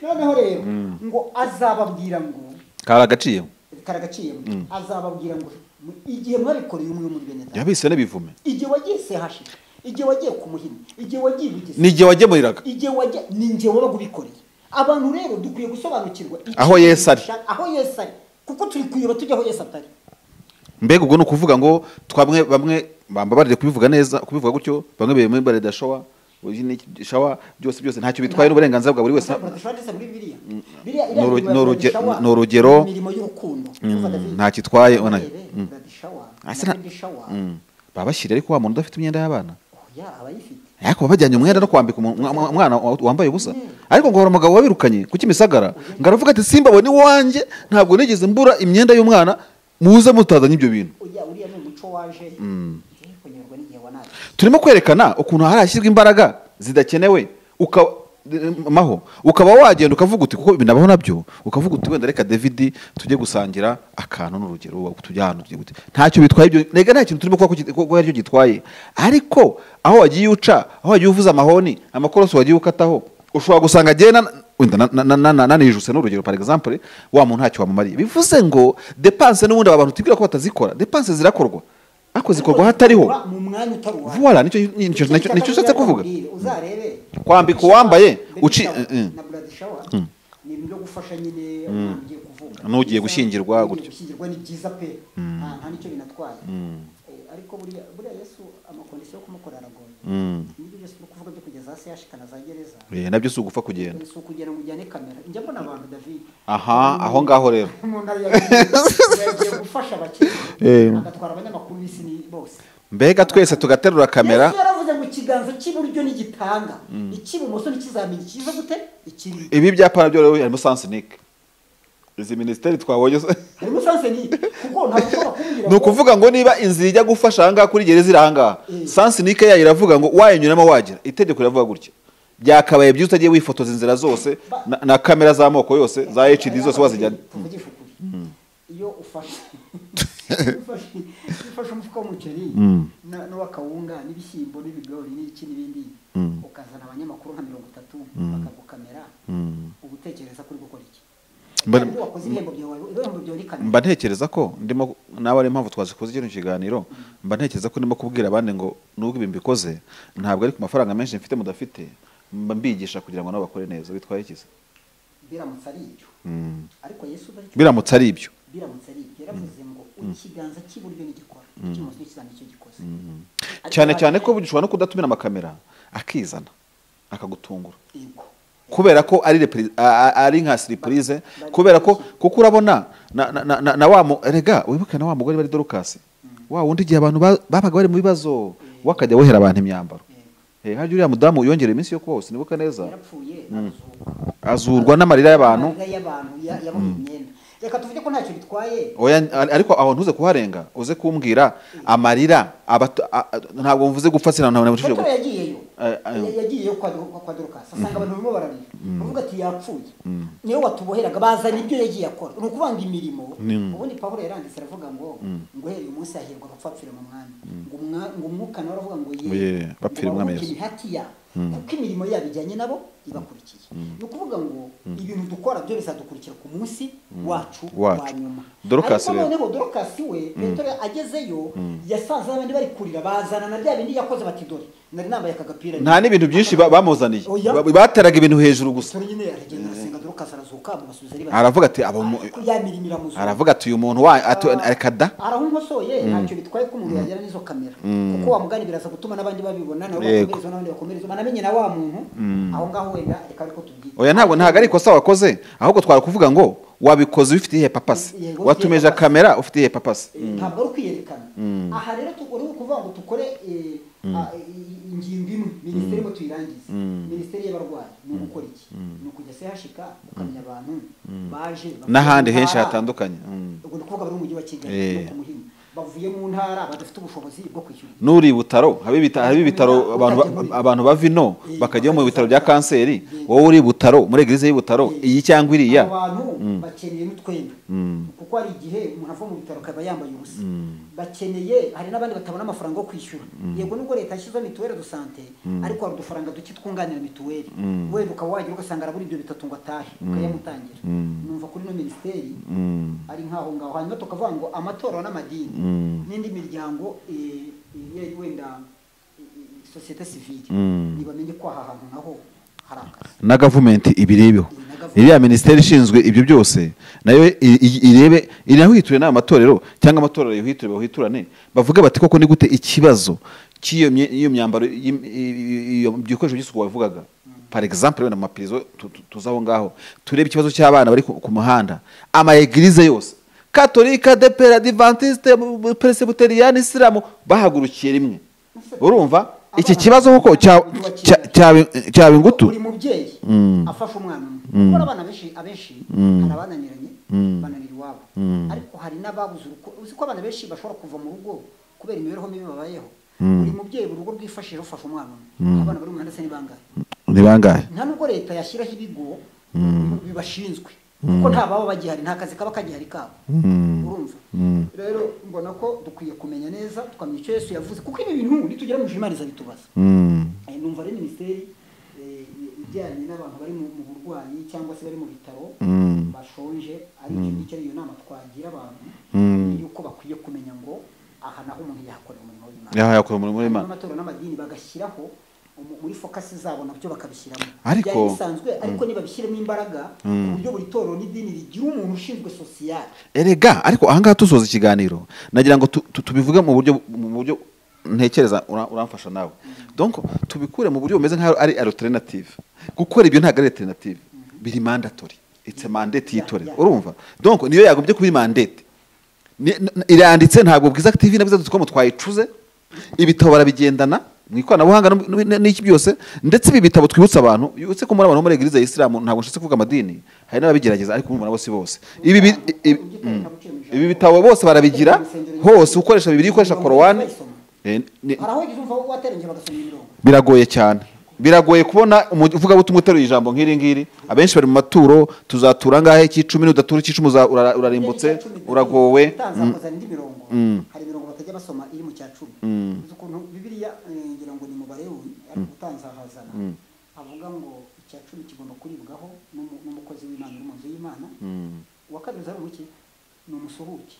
noneho rero ngo azababwira ngo kari agaciyemo karagaciyemo azababwira ngo "Mu- igihe mwabikoreye umwe muri bene data yabise n'ibivume igihe wagiye sehashira igihe wagiye ku muhini igihe wagiye ibugezi ni igihe wagemuriraga igihe wajya ni njye wabaga ubikoreye abantu rero dukwiye gusobanukirwa icyo Aho Yesu ari. dushaka- aho yesu ari kuko turi kuyoba tujya aho yesu atari mbega ubwo ni ukuvuga ngo twamwe bamwe bambabarire kubivuga neza kubivuga gutyo bamwe bemeye bare dashowa uyu ni shawa byose byose ntacyo bitwaye n'uburenganzira bwa buri wese Dushobora ndetse muri Bibiliya. Biriya- Ni uruge- ni uruge- Radishawa, ni urugero. imirimo y'urukundo Urumva David? ntacyo itwaye ubona. Urebe, Mm. Radishawa, Asa na na- Radishawa, Mm. babashyira ariko wa muntu udafite imyenda y'abana oya, abayifite ariko baba bajyanye umwenda no kwambika umu- umwa- umwa- umwana wa- wambaye ubusa ariko ngo hari umugabo wabirukanye kuki imisagara ngo aravuga ati simbabone iwanjye ntabwo nigeze mbura imyenda y'umwana muze mutazanye ibyo bintu Oya, uriya ni umuco waje Eh, kunyurwa n'igihe wanaje turimo kwerekana ukuntu harashyirwa imbaraga zidakenewe uka- maho ukaba wagenda ukavuga uti kuko binabaho nabyo ukavuga uti wenda reka david tujye gusangira akantu n'urugero wa- tujye ahantu tujye gute ntacyo bitwaye ibyo rega nta kintu turimo kuba kuki- ko ko aricyo gitwaye ariko aho wagiye uca aho wagiye uvuza amahoni amakorosi wagiye ukataho ushobora gusanga agenda wenda na- na- na- na- nanijuse n'urugero par exemple wa muntu ntacyo wamumariye bivuze ngo depanse n'ubundi aba bantu tubwira ko batazikora depanse zirakorwa ariko zikorwa hatariho mu mwanya utari uwawe. Voilà, nicyo nicyo nicyo nicyo ushatse kuvuga. uzarebe Kwambika uwambaye, uci- uci eh, eh. na blood shower ni ibintu byo gufasha nyine umwana ugiye kuvuka N'ugiye gushyingirwa, Ugiye gutyo. gushyingirwa ni byiza pe nta nta nicyo binatwaye Eh, ariko buriya buriya yesu amakondisiyo yo kumukora aragoye nibyo byose byo kuvuga byo kugeza hasi yashikana za gereza Eh, nabyo si ugupfa kugenda si ukugera ngo ujyane kamera njya mbona abantu david aha aho ngaho rero umuntu yagiye gufasha Eh. abakene agatwara abanyamakuru b'isi ni- bose mbega twese tugaterura kamera yesu yaravuze ngo ikiganza cy'iburyo ntigitanga icy'ibumoso ntikizamenya ikiza gute ikiri ibi byapa nabyo rero harimo sansinike izi minisiteri twabonye se- harimo sansenike kuko ntabwo ushobora kumbwira ni ukuvuga ngo niba inzira ijya gufasha ahangaha kuri gereza iri ahangaha Eh. sansinike yayo iravuga ngo wayinyuramo wagera itegeko riravuga gutya byakabaye byiza utagiye wifotoza inzira zose na, na kamera z'amoko yose za hd zose wazijyana tuvugishe ukuri iyo ufashe ufashe- iyo ufashe umufuka w'umuceri na- n'uw'akawunga n'ibishyimbo n'ibigori n'iki n'ibindi ukazana abanyamakuru nka mirongo itatu bakagukamera uba utekereza kuri gukora iki Mbari- Kandi wakoze ibihembo byawe ibihembo byawe ni kamera mba ntekereza ko ndimo nawe ari impamvu twazikoze kino kiganiro mba ntekereza ko ndimo kubwira abandi ngo nubwo ibi mbikoze ntabwo ari ku mafaranga menshi mfite mudafite mba mbigisha kugira ngo nabo bakore neza bitwaye ikiza biramutse ari ibyo ariko yesu uba aricyo biramutse ari ibyo biramutse ari ibyo yaravuze ngo ikiganza cy'iburyo nigikora icy'ibumoso ntikizamenya icyo gikoze Ariko cyane hari- cyane ko ushobora no kudatumira amakamera akizana akagutungura Yego. kubera ko ari repri- a- a- ari nka siripurize kubera ko kuko urabona na na na- na- na wa mu- erega wibuke na wa mugore bari dorukasi wa wundi igihe abantu ba- babaga bari mu bibazo we akajya wohera abantu imyambaro Eh, hajya uriya mudamu yongera iminsi yo kubaho sinibuka neza yarapfuye arazuka azurwa n'amarira y'abantu Amarira y'abantu ya- yaboha imyenda reka tuvuge ko ntacyo bitwaye oya ar- ariko aho ntuze kuharenga uze kumbwira amarira abato- a- a- ntabwo mvuze gupfa sinantabona mucishije fotora yagiyeyo Eh, eh. Ya- yagiyeyo kwa kwa dorukasi asanga abantu barimo bararira bavuga ati yapfuye niyo watuboheraga bazana ibyo yagiye akora ni ukuvanga imirimo ubundi pawulo yaranditse aravuga ngo ngo uhereye umunsi hahirwa abapfa bapfira mu mwami ngo umwa- ngo umwuka nawe aravuga ngo Ngo ye, bapfire umwami baruhuke Yesu. imihati yabo kuko imirimo yabo ijyanye nabo ibakurikiye ni ukuvuga ngo ibintu dukora byo bizadukurikira ku munsi wacu Wacu. wa nyuma Dorukasi ariko rero. noneho dorokasi we petero agezeyo yasanze abandi bari kurira bazana na bya bindi yakoze bati dore nari nambaye aka gapira nta n'ibintu byinshi ba- bamuzaniye Oya. Ba- bateraga ibintu hejuru gusa Petero nyine aragenda arasenga dorokasi arazuka amasubiza ari bazima aravuga ati aba mu- ariko ya mirimo iramuzura aravuga ati uyu muntu wa atu- reka da arahumusoye ntacyo bitwaye ko umuntu yagera n'izo kamera kuko wa mugani biraza gutuma n'abandi babibona nabo Yego. bakomerezwa n'abandi bakomerezwa banamenye na wa muntu aho ngaho wenda reka ariko tubwire oya ntabwo ntabwo ari ikosa wakoze ahubwo twari kuvuga ngo wabikoze ubifite iyihe papasi Yego, watumeje papasi. kamera ufite iyihe papasi ntabwo ari ukwiyerekana aha rero tu- uri ukuvuga ngo dukore eh, ah, i- ingingo imwe minisiteri imwe tuyirangize minisiteri y'abarwayi ni ugukora iki ni ukujya sehashika ukamenya abantu baje bavuye n'ahandi mu henshi ntara. hatandukanye Mm. ubwo ni ukuvuga bari mu mujyi wa kigali Eh. no ku muhima bavuye mu ntara badafite ubushobozi bwo kwishyura n'uri i butaro haba ibita- haba ibitaro abantu ba- Utajya muri- abantu ba vino Eh, bakajya mu bitaro bakajya- bya kanseri Eh. wowe uri i butaro muri eglise y'i butaro iyi cyangwa iriya abo bantu bakeneye n'utwenda kuko hari igihe umuntu ava mu bitaro akaba yambaye ubusa bakeneye hari n'abandi batabona amafaranga yo kwishyura yego nubwo leta yashyizeho mituweli do sante ariko hari udufaranga duke twunganira mituweli wenda ukaba wagera ugasanga arabura ibyo bitatu ngo atahe ukayamutangira numva kuri ino minisiteri ari nk'aho ngaho hanyuma tukavuga ngo amatorero n'amadini n'indi miryango eh, eh, wenda eh, eh, sosiyete sivile ntibamenye ko aha hantu naho hari akazi na gavumenti ibirebeho Na gavumenti. iriya minisiteri ishinzwe ibyo byose nayo i- i- irebe inahiture n'aya matorero cyangwa amatorero yihiture bahiturane bavuge bati koko ni gute ikibazo cy'iyo mye- iyo myambaro y'im- i- i- iyo bikoresho by'isuku wabivugaga par exemple wenda mu mapirizo tu- tu- tuza aho ngaho turebe ikibazo cy'abana bari ku ku muhanda ama eglise yose katolika depera adventiste peresibuteriyani isilamu bahagurukiye rimwe urumva iki kibazo koko cya- cya- cya- cyaba ingutu buri mubyeyi afasha umwana umwe kuko abana benshi abenshi hari abananiranye bananira iwabo ariko hari n'ababuze urukundo uzi ko abana benshi bashobora kuva mu rugo kubera imibereho mibi babayeho buri mubyeyi buri rugo rwifashije rufasha umwana umwe abana bari mu mihanda se ni bangahe ni bangahe nta nubwo leta yashyiraho ibigo bibashinzwe kuko nta baba bagihari nta kazi kaba kagihari kabo urumva rero mbona ko dukwiye kumenya neza tukamenya icyo yesu yavuze kuko ibi bintu nitugera mu jimariza bitubaza Eh, numva ari minisiteri eh, ijyanye n'abantu bari mu mu burwayi cyangwa se bari mu bitaro bashonje ari icyo ngicyo ari iyo nama twagira abantu yuko bakwiye kumenya ngo aha naho umuntu yahakorera umurimo w'imana yaha yakora umurimo w'imana n'amatorero n'amadini bagashyiraho umu- muri fokasi zabo nabyo bakabishyiramo Ariko- byari bisanzwe ariko nibabishyiremo imbaraga ku buryo buri torero n'idini rigira umuntu ushinzwe sosiyali erega ariko ahangaha dusoza ikiganiro nagira ngo tu- tu- tubivuge mu buryo mu buryo ntekereza ura- uramfasha nawe donc tubikure mu buryo bumeze nk'aho ari alternative gukora ibyo ntabwo ari alternative biri mandatory it's a mandate y'itorero Yeah, yeah. urumva donc niyo yagombye kuba iri mandate Ni- n- iranditse ntabwo bwiza tv na bwiza dutcom twayicuze ibitabo barabigendana mu ikoranabuhanga no mu- no mu- n'iki byose ndetse ibi bitabo twibutsa abantu uretse ko muri abantu bo muri eglise ya isilamu ntabwo nshatse kuvuga amadini hari n'ababigerageza ariko murumuna bose bose ibi bi- i- i- mm. ibi bitabo bose barabigira hose ukoresha bibiri ukoresha korowani eh, ni- hari aho wagize umva waterengeye bagasoma imirongo biragoye cyane biragoye kubona umuvugabutumwa uteruye ijambo nk'iri ngiri abenshi bari mu maturo tuzatura angahe cy'icumi nudatura icy'icumi uza- ura- urarimbutse Icya cumi na uragowe gatatu, utazakoza indi mirongo hari imirongo batajya basoma iri mu cya cumi uzi ukuntu bibiliya eh, ngira ngo ni mu balewi ariko utanzahazana avuga ngo icya cumi kigomba kuribwaho n'umu- n'umukozi w'imana uri mu nzu y'imana uwa kabiri uzari umuki ni umusuhuke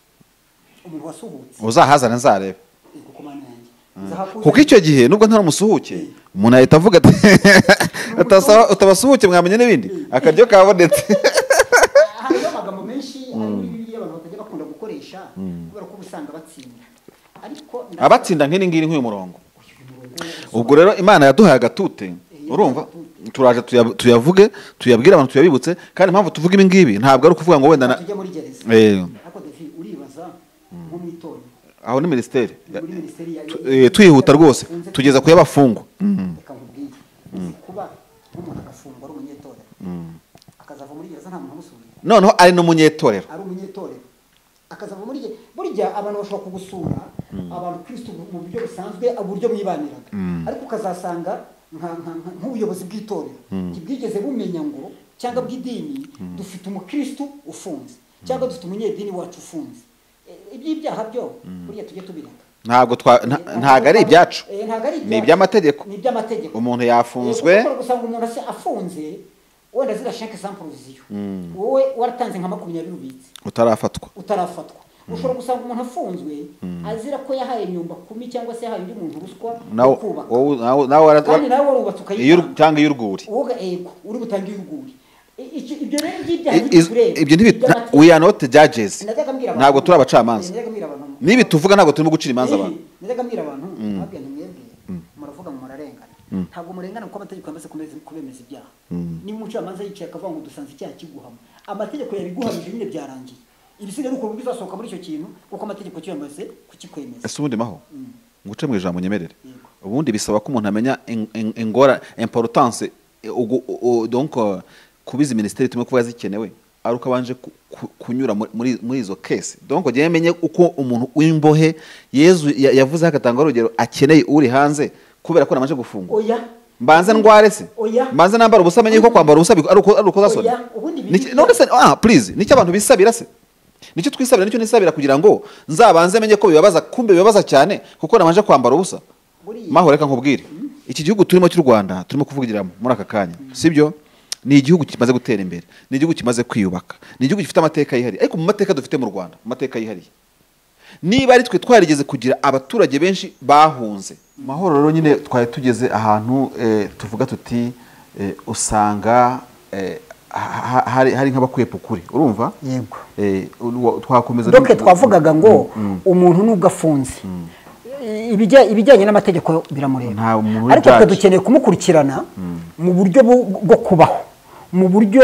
umuntu wasuhutse uzahazana nzarebe ego ku mana yanjye Nzahakuze- kuko icyo gihe nubwo ntari umusuhuke umuntu ahita avuga ati "Utasaba- utabasuhuke mwamenye n'ibindi akaryo kabonetse hariho amagambo menshi ari muri bibiliya abantu batajya bakunda gukoresha kubera ko uba usanga batsinda ariko nda- abatsinda nk'iri ngiri nk'uyu murongo ubwo rero imana yaduhaye agatute urumva turaje tuya- tuyavuge tuyabwire abantu tuyabibutse kandi impamvu tuvuga ibi ngibi ntabwo ari ukuvuga ngo wenda na- tujya muri gereza Eh, ariko David uribaza nko mu itorero aho ni minisiteri muri minisiteri ya- Tu- eh, twihuta rwose Ukunze- tugeza ku y'abafungwa reka nkubwire uzi kuba nk'umuntu agafungwa ari umunyetorero akazava muri gereza nta muntu umusubiza noneho ari n'umunyetorero ari burya abantu bashobora kugusura abantu kristo mu buryo busanzwe uburyo mwibaniraga ariko ukazasanga nka- nka- nka- nk'ubuyobozi bw'itorero ntibwigeze bumenya ngo cyangwa bw'idini dufite umukristo ufunze cyangwa dufite umunyedini wacu ufunze E, iby'ibyaha byo buriya tujye tubireka ntabwo twa nta- ntabwo ari ibyacu Eh, ntabwo ari ni iby'amategeko ni iby'amategeko umuntu yafunzwe Eh, kuko gusanga umuntu asa- afunze wenda zira sheke sampuluziyo wowe waratanze nka makumyabiri ubitse utarafatwa utarafatwa ushobora gusanga umuntu afunzwe azira ko yahaye imyumba kumi cyangwa se yahaye undi muntu ruswa nawe yo kubaka wowe- nawe- nawe wara- kandi nawe warubatse iyo ukayitanga uru- cyangwa iyo urwuri wowe ego uri butange iyuguri ibyo rero I- by'ibyaha is- ntibikureba ibyo ntibi nta- Iby'amategeko. we are not judges Najyaga mbwira abantu- ntabwo turi abacamanza Najyaga mbwira abantu- n'ibi tuvuga ntabwo turimo gucira imanza abantu Eh, najyaga mbwira abantu ntabwo mwebwe muravuga ngo murarengana ntabwo murengana kuko amategeko yamaze kumeze- kubemeza ibyaha niba umucamanza yicaye akavuga ngo dusanze icyaha kiguhama amategeko yabiguhamije nyine byarangiye ibisigaye ni ukuntu bizasohoka muri icyo kintu kuko amategeko cyo yamaze kukikwemeza ese ubundi maho Mm. nguce mu ijambo nyemerere Yego. ubundi bisaba ko umuntu amenya in- in- ingora importance eh, ugu- u- u- donc eh, kubizi minisiteri tumwe kuba zikenewe ari uko abanje ku- ku- kunyura muri- muri muri izo kese donc jyewe menye uko umuntu w'imbohe yezu ya- yavuze agatanga urugero akeneye uri hanze kubera ko namanje gufungwa oya mbanze ndware se Oya. mbanze nambara ubusa menye ko kwambara ubusa bi- ari uko ari uko zasona Oya, ubundi biri- Niki- none se ah please nicyo abantu bisabira se nicyo twisabira nicyo nisabira kugira ngo nzabanze menye ko bibabaza kumbe bibabaza cyane kuko nabanje kwambara ubusa Buriya. maho reka nkubwire iki gihugu turimo cy'u Rwanda turimo kuvugiramo muri aka kanya sibyo ni igihugu kimaze gutera imbere ni igihugu kimaze kwiyubaka ni igihugu gifite amateka yihariye ariko mu mateka dufite mu Rwanda mu mateka yihariye niba ari twe twarigeze kugira abaturage benshi bahunze mahoro rero nyine twari tugeze ahantu eh, tuvuga tuti eh, usanga eh, ha- ha- hari hari nk'abakwepa ukuri urumva Yego. Eh, uwa- twakomeza doke twavugaga ngo umuntu nubwo afunze ibijya- ibijyanye n'amategeko biramureba Nta muntu ariko twe ujudge. dukeneye kumukurikirana mu buryo bu- bwo kubaho mu buryo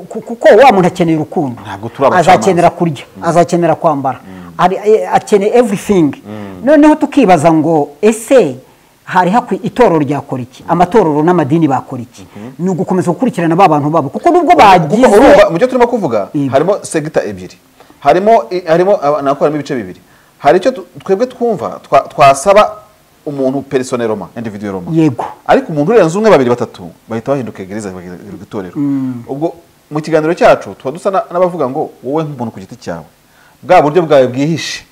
ku- kuko wa muntu akeneye urukundo Ntabwo turi abacamanza. azakenera kurya azakenera kwambara ari- eh, akeneye everything noneho tukibaza ngo ese hari hakwi itorero ryakora iki amatorero n'amadini bakora iki ni ugukomeza gukurikirana ba bantu babo kuko nubwo kuko bagize urumva mu byo turimo kuvuga Yego. harimo segita ebyiri harimo i- harimo aba- nako harimo ibice bibiri hari icyo tu- twebwe twumva twa- twasaba umuntu personeroma individueroma Yego. ariko umuntu urenze umwe babiri batatu bahita bahinduka gereza bagirwa itorero ubwo mu kiganiro cyacu tuba dusa na- n'abavuga ngo wowe nk'umuntu ku giti cyawe bwa buryo bwawe bwihishe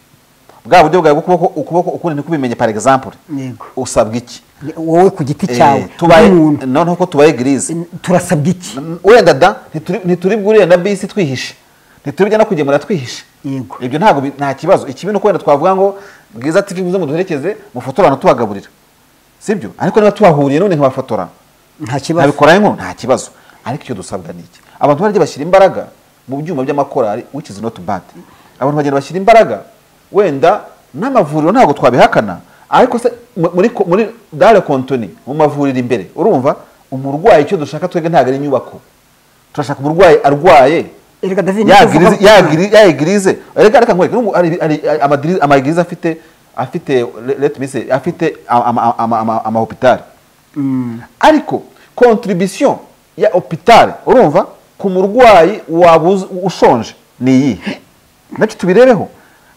bwa buryo bwawe bw'ukuboko ukuboko ukundi ntikubimenye par exemple Yego. usabwa iki wowe ku giti Eh, cyawe tubaye nk'umuntu. noneho ko tubaye gereza turasabwa iki wenda da ntituri- ntituribwe uriya na bisi twihishe ntituribwe no kugemura twihishe Yego. ibyo ntabwo bi- nta kibazo ikibi ni uko wenda twavuga ngo bwiza tv muze muduherekeze mufotore abantu tubagaburira sibyo ariko niba tuhahuriye none nkabafotora nta kibazo nkabikora inkuru nta kibazo ariko icyo dusabwa ni iki abantu barya bashyira imbaraga mu byuma by'amakorari which is not bad abantu bagenda bashyira imbaraga wenda n'amavuriro ntabwo twabihakana ariko se mu- muri ko- muri dare kontoni mu mavuriro imbere urumva umurwayi icyo dushaka twebwe ntabwo ari inyubako turashaka umurwayi arwaye erega david ya nicyo uvuga girize- ko- ya giri- ya egirize reka reka nkwereke n'ubu hari- hari amadiri- amagirize afite afite le- let me say afite amahopitari ariko contribution ya hopitari urumva ku murwayi waba uz- ushonje ni iyihe nacyo tubirebeho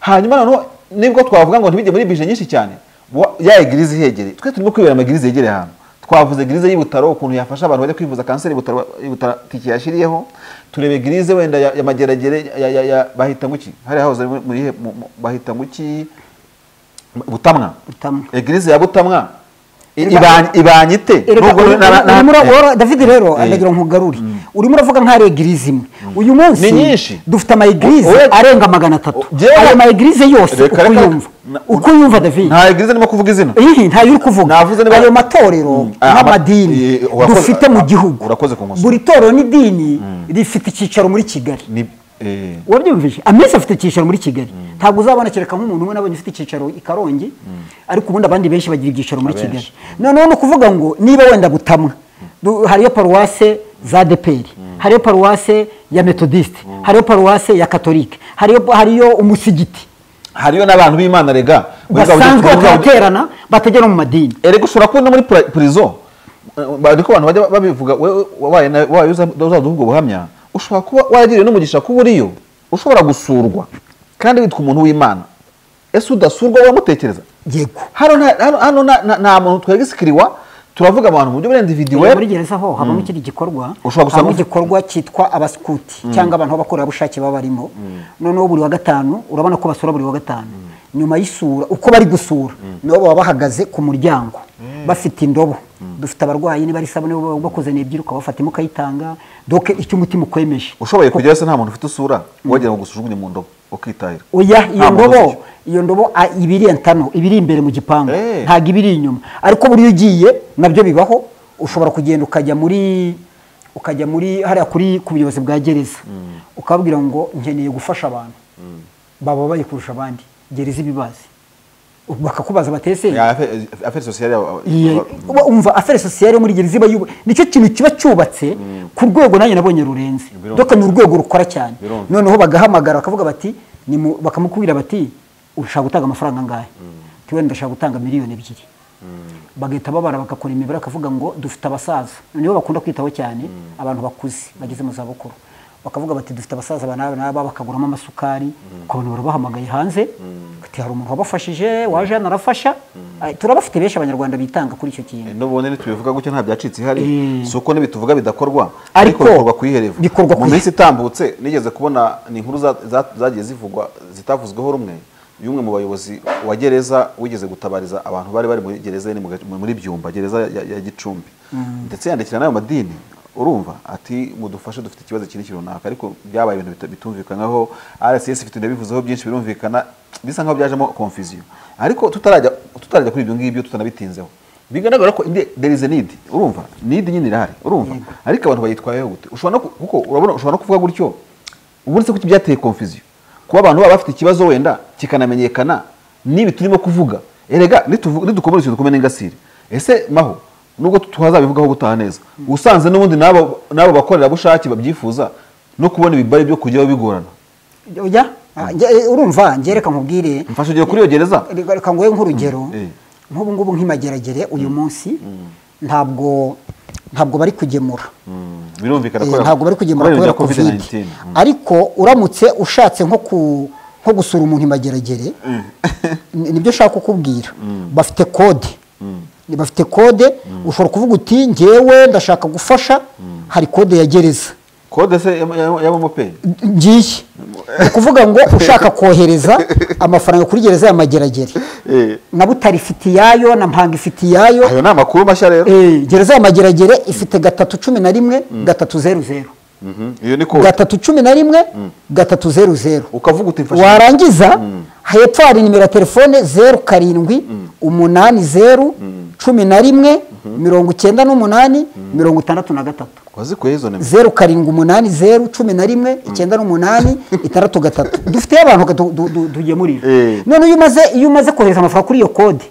hanyuma noneho nibwo twavuga ngo ntibijye muri bije nyinshi cyane wa- ya egirize ihegereye twe turimo kwibera amagirize yegereye ahantu twavuze girize y'ibutaro ukuntu yafasha abantu bajya kwivuza kanseri y'ibutaro y'ibutaro tike yashyiriyeho turebe girize wenda ya, ya mageragere ya, ya, ya bahita ngo iki hariya hahoze muri muri he- mu- mu- bahita ngo iki butamwa Butamwa. egirize ya butamwa I- Erega- ibanye ibanye ite Erega Nubwo uri- na- na- na- urimo ura- eh, ura- david rero eh. ndagira ngo nkugarure urimo uravuga nk'ari egirize imwe uyu munsi Ni nyinshi. dufite amayegirize Oya- arenga magana atatu O- jyewe- ayo mayegirize yose Reka- uko reka- uyumva na- uko uyumva david nta egirize ndimo kuvuga izina Ihi, ntayo uri kuvuga Navuze niba- ayo matorero Ah, ama- n'amadini eh, urakoze- dufite mu ah, gihugu urakoze kunkosora. buri torero n'idini rifite icyicaro muri kigali ni eh, wabyumvise amese afite icyicaro muri kigali ntabwo uzabona kereka nk'umuntu umwe nabonye ufite icyicaro i karongi ariko ubundi abandi benshi bagira ibyicaro muri kigali noneho ni ukuvuga ngo niba wenda butamwa du- hariyo paruwase za deperi hariyo paruwase ya metodiste hariyo paruwase ya katolike hariyo hariyo umusigiti hariyo n'abantu b'imana rega basanzwe bataterana bategera mu madini erega ushobora kubona muri pra- prison Eh, ariko abantu bajya babivuga wewe wabaye na- wabaye uzaduha ubwo buhamya ushobora kuba waragiriwe n'umugisha kuba uriyo ushobora gusurwa kandi witwa umuntu w'imana ese udasurwa uramutekereza yego hano nta- hano- hano nta- nta- nta muntu twagisikiriwa turavuga abantu mu buryo burenda individuwe muri gereza ho habamo ikindi gikorwa Ushobora gusanga- habamo igikorwa cyitwa abaskuti cyangwa abantu b'abakorerabushake baba barimo noneho buri wa gatanu urabona ko basura buri wa gatanu nyuma y'isura uko bari gusura nibo baba bahagaze ku muryango bafite indobo dufite abarwayi niba ari isabune bo- bakoze n'ebyiri ukabafatima ukayitanga doke icyo umutima ukwemeje ushoboye kugera se nta muntu ufite usura wagira ngo usujugunye mu ndobo ukitahira oya iyo Nta muntu ndobo ufite. iyo ndobo a- iba iri entano iba iri imbere mu gipangu Eh. ntabwo iba iri inyuma ariko buriya ugiye nabyo bibaho ushobora kugenda ukajya muri ukajya muri hariya kuri ku buyobozi bwa gereza ukababwira ngo nkeneye gufasha abantu bababaye kurusha abandi gereza ibibazi bakakubaza batese Ya, affaire- affaire sociale yabo- Iya, uba umva afere sosiyete muri gereza iba yubu nicyo kintu kiba cyubatse ku rwego nanjye nabonye rurenze Birumvikana. doka ni urwego rukora cyane Birumvikana. noneho bagahamagara bakavuga bati ni mu- bakamukubwira bati ushaka gutanga amafaranga angahe ati wenda ndashaka gutanga miliyoni ebyiri bagahita babara bagakora imibare bakavuga ngo dufite abasaza nibo bakunda kwitaho cyane abantu bakuze bageze mu zabukuru bakavuga bati dufite abasaza aba n'aba n'aba bakaguramo amasukari ukabona barabahamagaye hanze bati hari umuntu wabafashije waje hano arafasha Ah, turabafite benshi abanyarwanda bitanga kuri icyo kintu n'ubundi ntitubivuga gutya nta byacitse ihari Mm. si uko n'ibituvuga bidakorwa Ariko ariko bikorwa ku iherevo bikorwa ku mu ihe- minsi itambutse nigeze kubona ni inkuru za- za- zagiye zivugwa zitavuzweho rumwe y'umwe mu bayobozi wa gereza wigeze gutabariza abantu bari bari muri gereza nyine mu gace- mu- muri byumba gereza ya, ya gicumbi ndetse yandikira n'ayo madini urumva ati mudufashe dufite ikibazo iki n'iki runaka ariko byabaye ibintu bita- bitumvikanaho rcs ifite ndabivuzeho byinshi birumvikana bisa nkaho byajemo confusion ariko tutarajya tutarajya kuri ibyo ngibyo tutanabitinzeho bigaragara ko inde there is a need urumva need nyine irahari urumva ariko abantu bayitwayeho gute ushobora no ku- kuko urabona ushobora no kuvuga gutyo ubundi se kuki byateye confusion kuba abantu baba bafite ikibazo wenda kikanamenyekana n'ibi turimo kuvuga erega nituvu- nidukomora ikintu dukomere n'ingasire ese maho nubwo tuhazabivugaho gutaha neza usanze n'ubundi n'abo n'abo bakorerabushake babyifuza no kubona ibibari byo kujyaho bigorana Oya, ah, nge- eh, urumva ngereka nkubwire mfasha ugiye kuri iyo gereza reka reka nguhe nk'urugero Mm, eh. nk'ubu ngubu nk'imageragere uyu munsi ntabwo ntabwo bari kugemura Mm, birumvikana Eh, ntabwo bari kugemura kubera kubera covid covid 19 ariko uramutse ushatse nko ku nko gusura umuntu imageragere ni- nibyo ushaka kukubwira bafite kode Ni- bafite kode ushobora kuvuga uti ngewe ndashaka gufasha hari kode ya gereza kode se ya- ya- ya momo pay ngiye ni ukuvuga ngo ushaka kohereza amafaranga kuri gereza ya mageragere Eh. na butare ifite iyayo na mpanga ifite iyayo ayo ni amakuru mashya rero Eh, gereza ya mageragere ifite gatatu cumi na rimwe gatatu zeru zeru Mhm, iyo ni kode gatatu cumi na rimwe gatatu zeru zeru ukavuga uti mfasha warangiza hepfo hari nimero ya telefone zeru karindwi umunani zeru cumi na rimwe mirongo icyenda n'umunani mirongo itandatu na gatatu wazikuye izo nimero zeru karindwi umunani zeru cumi na rimwe icyenda n'umunani itandatu gatatu dufiteyo abantu du- du- du- tugemurira Eh. none iyo umaze iyo umaze kohereza amafaranga kuri iyo kode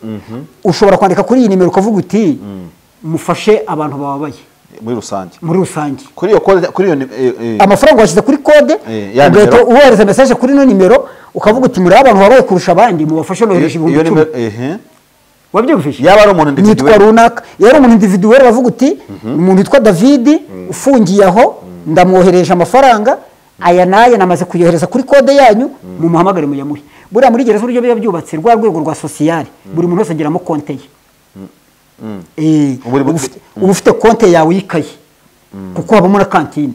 ushobora kwandika kuri iyi nimero ukavuga uti mufashe abantu bababaye muri rusange muri rusange kuri iyo kode kuri iyo ni- eh, eh, amafaranga washyize kuri kode Eh, ya ugahita nimero. ubohereza mesaje kuri ino nimero ukavuga uti muri abantu babaye kurusha abandi mubafashe nohereje iyo- iyo ibihumbi icumi nimero ehe wabyumvise yaba ari umuntu nitwa individuel runaka yari umuntu individuweli bavuga uti umuntu witwa davidi ufungiye aho ndamwohereje amafaranga aya n'aya namaze kuyohereza kuri kode yanyu mumuhamagare muyamuhe buriya muri gereza uburyo biba byubatse rwa rwego rwa sosiyare buri muntu wese agiramo konte ye Eh, Buri uba mu- ufite- uba ufite konte yawe y'ikayi kuko habamo na kantine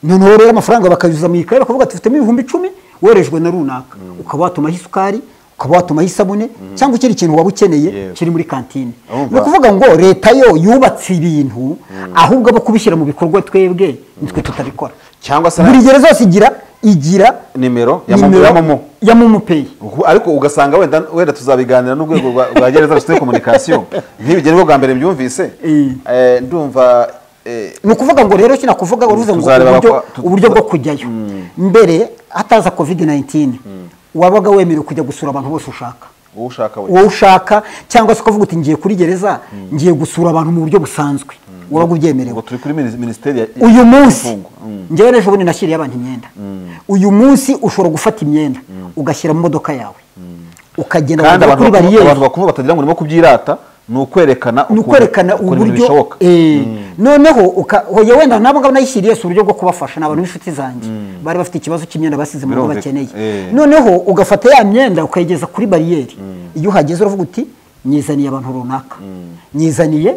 noneho rero amafaranga bakayuzuza mu ikayi bakavuga tufitemo ibihumbi icumi werejwe na runaka ukaba watumaho isukari ukaba watumaho isabune cyangwa ikindi kintu waba ukeneye Yego. kiri muri kantine Urumva? ni ukuvuga ngo leta yo yubatse ibintu ahubwo abo kubishyira mu bikorwa twebwe nitwe tutabikora cyangwa se buri gereza yose igira igira nimero ya momo nimero ya momo ya momo peyi Uku- ariko ugasanga wenda wenda tuzabiganira n'urwego rwa rwa gereza rusite komunikasiyo nk'ibi nibwo bwa mbere mbyumvise Eh. Eh, ndumva eh, ni ukuvuga ngo rero kino kuvuga uruze ngo Tuzareba uburyo- ko- tu- uburyo bwo kujyayo mbere hataza covid 19 wabaga wemerewe kujya gusura abantu bose ushaka uwo ushaka we wowe ushaka cyangwa se ukavuga uti ngiye kuri gereza ngiye gusura abantu mu buryo busanzwe wabaga ubyemerewe ngo turi kuri minis- minisiteri ya- uyu munsi y'imfungwa. Mm. ngewe n'ejo bundi nashyiriye abantu imyenda uyu munsi ushobora gufata imyenda ugashyira mu modoka yawe ukagenda kandi ukagera abantu kuri bakuru- bariyeri abantu bakuru batagira ngo urimo kubyirata ni ukwerekana ni ukwerekana ukuntu ibintu uburyo bishoboka eh, noneho uka- hoya wenda nabo ngabo nayishyiriye si uburyo bwo kubafasha ni abantu b'inshuti zanjye bari bafite ikibazo cy'imyenda basize mu rugo Birumvikana, bakeneye eh. noneho ugafata ya myenda ukayigeza kuri bariyeri iyo uhageze uravuga uti nyizaniye abantu runaka nyizaniye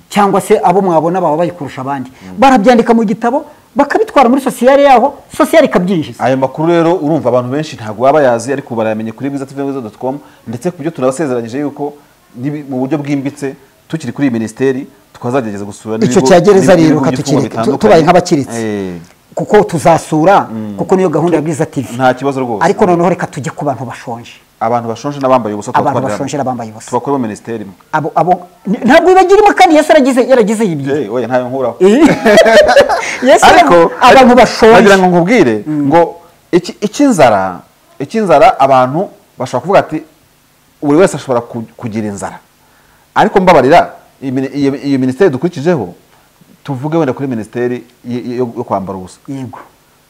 cyangwa se abo mwabona baba bayikurusha abandi barabyandika mu gitabo bakabitwara muri sosiyete yaho sosiyete ikabyinjiza ayo makuru rero urumva abantu benshi ntabwo baba bayazi ariko barayamenye kuri bwiza tv bwiza doti komu ndetse ku byo tunabasezeranyije yuko nibi- mu buryo bwimbitse tukiri kuri iyi minisiteri twazagerageza gusura icyo n'ibigo- cya gereza n'ibigo rero by'ifungo katukireka tu- bitandukanye. tubaye nk'abakiritse Eh, kuko tuzasura kuko niyo gahunda ya bwiza tv nta kibazo rwose ariko noneho reka tujye ku bantu bashonje abantu bashonje n'abambaye ubusa abantu tubatwarira bashonje hamwe. n'abambaye ubusa tubakoremo minisiteri imwe abo abo ni- ntabwo bibagirimo kandi yesu yaragize yaragize ibyo Eh, oya ntayo nkuraho yesu ariko yaragize- abantu bashonje nagira ngo nkubwire ngo iki- icy'inzara icy'inzara abantu bashobora kuvuga ati buri wese ashobora ku- kugira inzara ariko mbabarira iyi mini- iyo- iyo minisiteri dukurikijeho tuvuge wenda kuri minisiteri y- y- yo yo kwambara ubusa yego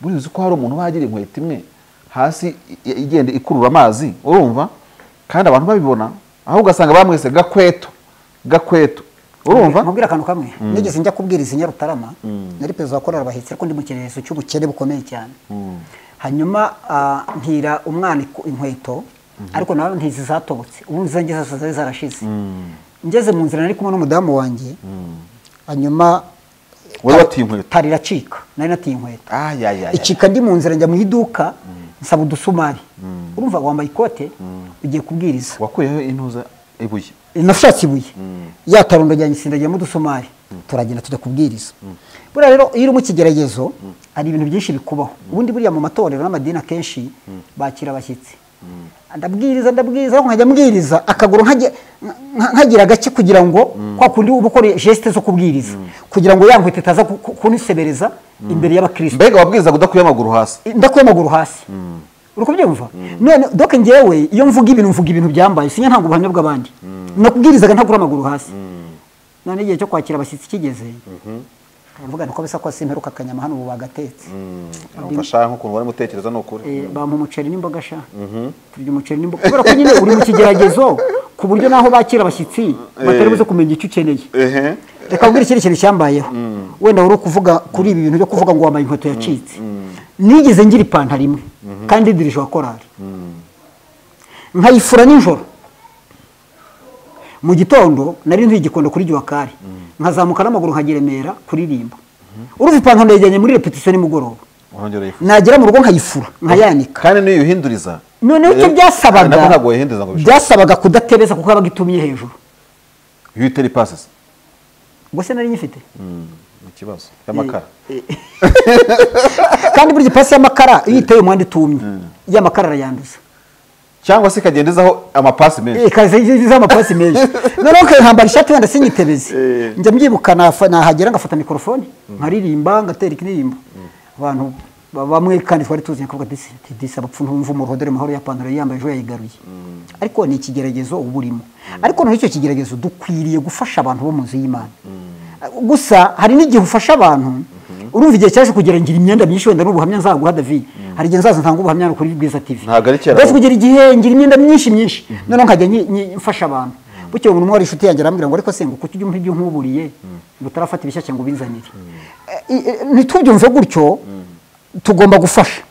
burizi ko hari umuntu uba yagira inkweto imwe hasi i- i- igenda ikurura amazi urumva kandi abantu babibona aho ugasanga bamwese gakweto gakweto urumva nkubwira akantu kamwe nigeze njya kubwiriza i nyarutarama nari perezida wa korali bahetse ariko ndi mu kimenyetso cy'ubukene bukomeye cyane hanyuma ah, ntira umwana iku- inkweto ariko nawe ntizi zatobotse ubu zanjye zose zari zarashize ngeze mu nzira nari kumwe n'umudamu wanjye hanyuma Wari watiye inkweto? tari iracika nari natiye inkweto Ah, ya, ya, ya, ya. icika ndi mu nzira njya mu iduka nsaba udusumari urumva wambaye ikote ugiye kubwiriza wakuyeho intuza ibuye nafashatse ibuye yatarundo ajyanye isindagiyemo udusumari turagenda tujya kubwiriza buriya rero iyo uri mu kigeragezo hari ibintu byinshi bikubaho ubundi buriya mu matorero n'amadini akenshi bakira abashyitsi ndabwiriza ndabwiriza ariko nkajya mbwiriza akaguru nkagira- nka- nkagira gake kugira ngo kwa kundi uba ukora jesite zo kubwiriza kugira ngo ya nkweto itaza ku- ku- kunisebereza imbere y'abakristo mbega wabwirizaga udakuye amaguru hasi ndakuye amaguru hasi uri kubyumva none doke njyewe iyo mvuga ibintu mvuga ibintu byambaye sinya ntabwo ubuhamya bw'abandi nakubwirizaga ntakura amaguru hasi none igihe cyo kwakira abashyitsi kigeze mvuga niko bisa ko simperuka akanyama hano ubu bagatetse umfasha nk'ukuntu bari mutekereza ni ukuri Eh, bampa umuceri n'imboga sha turya umuceri n'imboga kubera ko nyine uri mu kigeragezo ku buryo naho bakira abashyitsi batari buze kumenya icyo ukeneye ehe reka nkubwire ikindi kintu cyambayeho wenda wari kuvuga kuri ibi bintu byo kuvuga ngo wambaye inkweto yacitse nigeze ngira ipantaro imwe kandi dirije wa korari nkayifura nijoro mu gitondo nari ntuye igikondo kuri giwakari nkazamuka n'amaguru nkageremera kuririmba urumva ipantaro ndayijyanye muri repetisiyo nimugoroba urongera uyifuza nagera mu rugo nkayifura nkayanika kandi niyo uyihinduriza noneho icyo eh, byasabaga nabwo ntabwo wayihinduriza ngo bishobore byasabaga kudatebeza kuko yabaga itumye hejuru iyo uyitera ipasisi ubwo se nari nyifite ni ikibazo y'amakara kandi burya ipasi y'amakara iyo iteye umuhanda itumye y'amakara arayanduza cyangwa se ikagenda izaho amapasi menshi ikazigize amapasi menshi noneho ukayihambara ishati wenda sinyitebeze Eh. njya mbyibuka nafa- nahagera ngafata mikorofone nkaririmba ngatera ikiririmbo abantu ba- bamwe kandi twari tuzanye kuvuga disi ati, disi abapfu ntumva umuruho dore mahoro ya pantaro yambaye ejo yayigaruye ariko ni ikigeragezo uba urimo ariko noneho icyo kigeragezo dukwiriye gufasha abantu bo mu nzu y'imana gusa hari n'igihe ufasha abantu urumva igihe cyaje kugera ngira imyenda myinshi wenda ari ubuhamya nzaguha david hari igihe nzaza ntanga ubuhamya no kuri bwiza tv Ntabwo ari kera Mbese kugira igihe ngira imyenda myinshi myinshi noneho nkajya nyi- nyi- mfasha abantu bukeye umuntu umwe wari inshuti yanjye arambwira ngo ariko se ngo kuki ujya umpa ibyo nkuburiye ngo utarafata ibishya ngo ubinzanire Eh, i- eh, ntitubyumve gutyo tugomba gufasha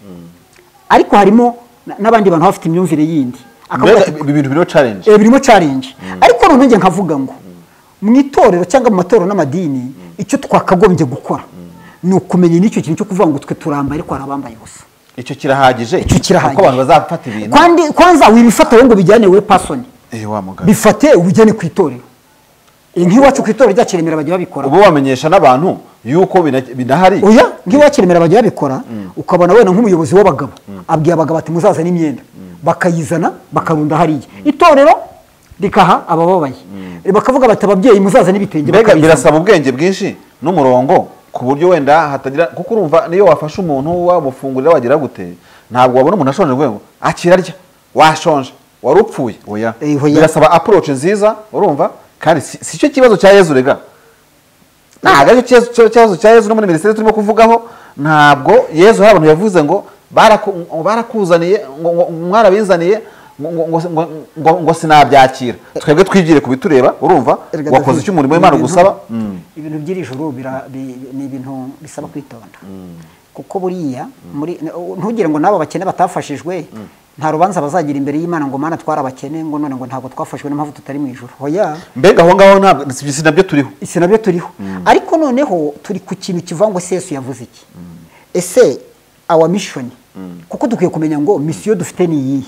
ariko harimo na- n'abandi bantu baba bafite imyumvire yindi akavuga mbega ati ibi bintu birimo challenge Eh, birimo challenge ariko noneho njye nkavuga ngo mu itorero cyangwa mu matorero n'amadini icyo twakagombye gukora ni ukumenya n'icyo kintu cyo kuvuga ngo twe turambaye ariko hari abambaye ubusa icyo kirahagije icyo kirahagije kuko abantu bazafata ibintu kandi kwanza wibifata wowe ngo ubijyane we pasoni eh wa mugabo bifate ubujyane ku itorero Eh, nk'iwacu ku itorero ryacu i Remera bajya babikora uba wamenyesha n'abantu yuko bina- binahari oya nk'iwacu i Remera bajya babikora ukabona wenda nk'umuyobozi w'abagabo abwiye abagabo ati muzazane imyenda bakayizana bakarunda hariya itorero rikaha abababaye bakavuga bati ababyeyi muzazane ibitenge mbega bakabizana." birasaba ubwenge bwinshi n'umurongo ku buryo wenda hatagira kuko urumva niyo wafashe umuntu wamufungurira wagira gute ntabwo wabona umuntu ashonje ngo akirarya washonje wari upfuye oya Eh, oya. birasaba approach nziza urumva kandi si si cyo kibazo cya Yezu rega ntabwo aricyo kibazo- cyo- kibazo cya Yezu no muri minisiteri turimo kuvugaho ntabwo Yezu hari abantu yavuze ngo "Baraku- ngo barakuzaniye ngo ngo- ngo mwarabizaniye ngo- ngo- ngo- ngo- ngo- ngo sinabyakira twebwe twibyire ku bitureba urumva Erega wakoze David, icyo umurimo w'imana ni ibintu- ugusaba ibintu by'iri joro bira- bi- ni ibintu bisaba kwitonda kuko buriya muri- ntugire ngo n'abo bakene batafashijwe nta rubanza bazagira imbere y'imana ngo mana twarabakene ngo none ngo ntabwo twafashwe n'impamvu tutari mu ijoro hoya mbega aho ngaho ntabwo si si nabyo turiho isi nabyo turiho ariko noneho turi ku kintu kivangwa se yesu yavuze iki ese awa mishoni kuko dukwiye kumenya ngo misiyo dufite ni iyihe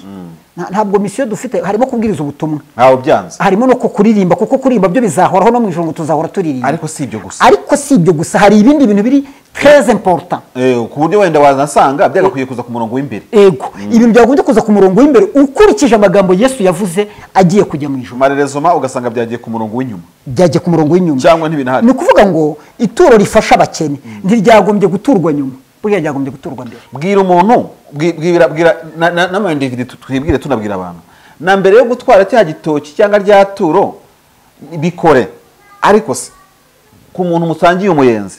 Nta- ntabwo misiyo dufite harimo kubwiriza ubutumwa ntawe byanze harimo no ku kuririmba kuko kuririmba byo bizahoraho no mu ijoro ngo tuzahora turirimba Ariko si ibyo gusa. ariko si ibyo gusa hari ibindi bintu biri treze important Eh, ku buryo wenda wanasanga byagakwiye kuza ku murongo w'imbere ego ibintu byagombye kuza ku murongo w'imbere ukurikije amagambo yesu yavuze agiye kujya mu ijoro marerezoma ugasanga byagiye ku murongo w'inyuma byagiye ku murongo w'inyuma cyangwa ntibinahari ni ukuvuga ngo ituro rifasha abakene ntiryagombye guturwa nyuma buriya ryagombye guturwa mbere bwira umuntu bwi- bwira bwira na- na- n'amayindividi tu- twibwire tunabwira abantu na mbere yo gutwara cya gitoki cyangwa rya turo bikore ariko se ku muntu musangiye umuyenzi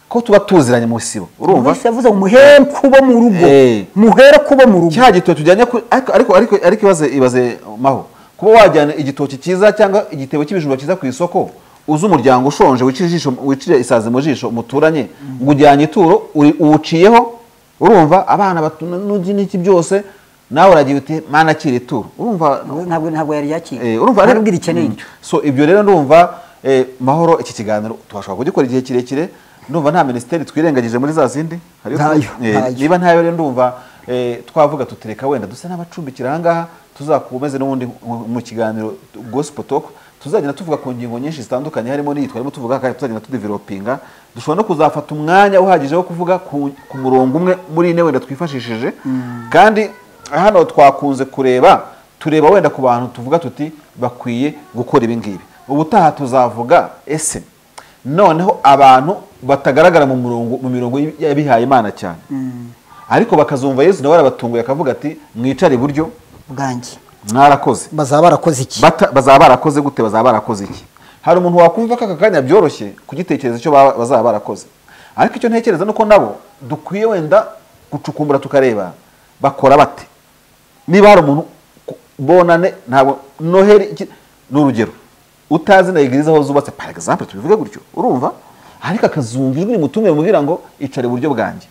ko tuba tuziranye mu sibo urumva yesu yavuze ngo muhere kubo mu rugo Eh. muhere kubo mu rugo cya gitoki ujyanye ku ariko ariko ariko ariko ibaze ibaze maho kuba wajyana igitoki cyiza cyangwa igitebo cy'ibijumba cyiza ku isoko uzi umuryango ushonje wicira ijisho wicira isazi mu jisho muturanye ngo ujyanye ituro uri- uwuciyeho urumva abana batuna n'ugi n'iki byose nawe uragira uti mana akira ituro urumva ntabwo ntabwo yari yakiriye Eh, urumva rero- arabwira ikeneye Mm. icyo so ibyo rero ndumva eh, mahoro iki kiganiro tubashobora kugikora igihe kirekire ndumva nta minisiteri twirengagije muri za zindi hariyo Ntayo, tu- eh, ntayo. niba ntayo rero ndumva eh, twavuga tutereka wenda dusa n'abacumbikira ahangaha tuzakomeze n'ubundi mu- mu kiganiro gospel talk tuzagenda tuvuga ku ngingo nyinshi zitandukanye harimo n'iyi twarimo tuvuga kandi tuzagenda tudevelopinga dushobora no kuzafata umwanya uhagije wo kuvuga ku, ku murongo umwe muri ine wenda twifashishije kandi hano twakunze kureba tureba wenda ku bantu tuvuga tuti bakwiye gukora ibi ngibi ubutaha tuzavuga ese noneho abantu batagaragara mu murongo mu mirongo y'abihaye imana cyane ariko bakazumva yesu nawe arabatunguye akavuga ati mwicare iburyo bwanjye mwarakoze bazaba barakoze iki Bata- bazaba barakoze gute bazaba barakoze iki hari umuntu wakumva ko aka kanya byoroshye kugitekereza icyo baba- bazaba barakoze ariko icyo ntekereza ni uko nabo dukwiye wenda gucukumbura tukareba bakora bate niba hari umuntu ku- bonane ntabwo noheri iki- ni urugero utazi na egirize aho zubatse par exemple tubivuge gutyo urumva ariko akazumva ijwi rimutumiye mubwira ngo icare iburyo bwanjye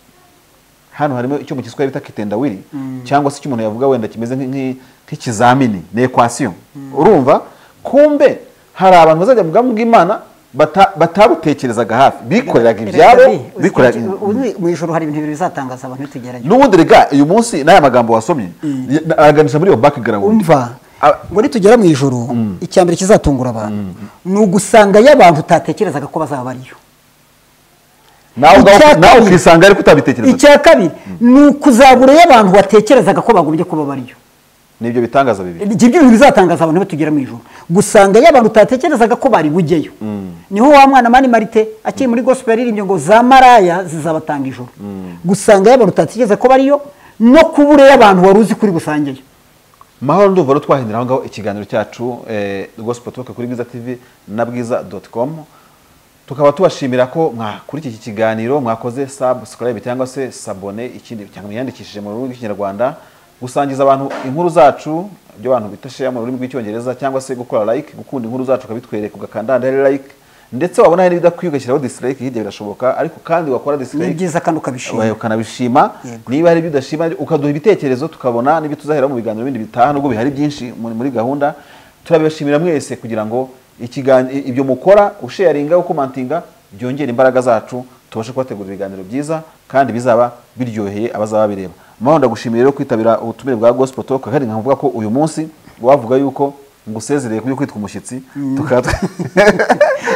hano harimo icyo mu giswahili bita kitendawiri cyangwa se icyo umuntu yavuga wenda kimeze nk'i- nk'i- nk'ikizamini ni ekwasiyo urumva kumbe hari abantu bazajya mu bwami bw'imana bata- batabutekerezaga hafi bikoreraga ibyabo bikoreraga bikoreraga mu ijoro hari ibintu bibiri bizatangaza abantu bitugerageza n'ubundi rega uyu munsi n'aya magambo wasomye ya- aganisha muri iyo background umva A- ngo nitugera mu ijoro icya mbere kizatungura abantu ni ugusanga y'abantu utatekerezaga ko bazaba bariyo nawe ubwawe- Icya nawe kabiri- ukisanga ariko utabitekerezaga icya kabiri ni ukuzabura y'abantu watekerezaga ko bagombye kuba bariyo nibyo bitangaza bibiri ibyo bintu bizatangaza abantu batugera mu ijoro gusanga y'abantu utatekerezaga ko bari bujyeyo niho wa mwana mani marite akiri muri gospel yaririmbye ngo za maraya zizabatanga ijoro gusanga y'abantu utatekereza ko bariyo no kubura y'abantu wari uzi kuri busangeyo mahoro ndumva rero twahindura aho ngaho ikiganiro cyacu eh, gospel talk kuri bwiza tv na bwiza com tukaba tubashimira ko mwa- kuri iki kiganiro mwakoze subscribe cyangwa se sabone ikindi cyangwa mwiyandikishije mu rurimi rw'ikinyarwanda gusangiza abantu inkuru zacu ibyo abantu bita share mu rurimi rw'icyongereza cyangwa se gukora like gukunda inkuru zacu ukabitwereka ugakanda like ndetse wabona hari n'ibidakwiye ugashyiraho dislike hirya birashoboka ariko kandi wakora ni dislike byiza kandi ukabishima Oya, ukanabishima Yego. niba hari ibyo udashima ukaduha ibitekerezo tukabona n'ibyo tuzahera mu biganiro bindi bitaha nubwo bihari byinshi muri muri gahunda turabibashimira mwese kugira ngo ikigan- i- ibyo mukora usheyaringa ukomantinga byongera imbaraga zacu tubashe kubategura ibiganiro byiza kandi bizaba biryoheye abazaba bireba amahoro ndagushimiye rero kwitabira ubutumire bwa gospel talk kandi nkavuga ko uyu munsi wavuga yuko ngusezereye kubyo kwitwa umushyitsi tukaba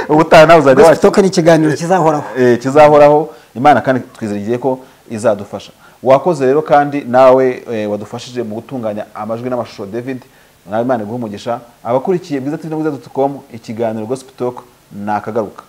ubutaha nawe uzajya wakira gospel ni ikiganiro kizahoraho eh, kizahoraho imana kandi twizeye ko izadufasha wakoze rero kandi nawe eh, wadufashije mu gutunganya amajwi n'amashusho david nawe imana iguhe umugisha abakurikiye bwiza tv na bwiza com ikiganiro gospel talk nakagaruka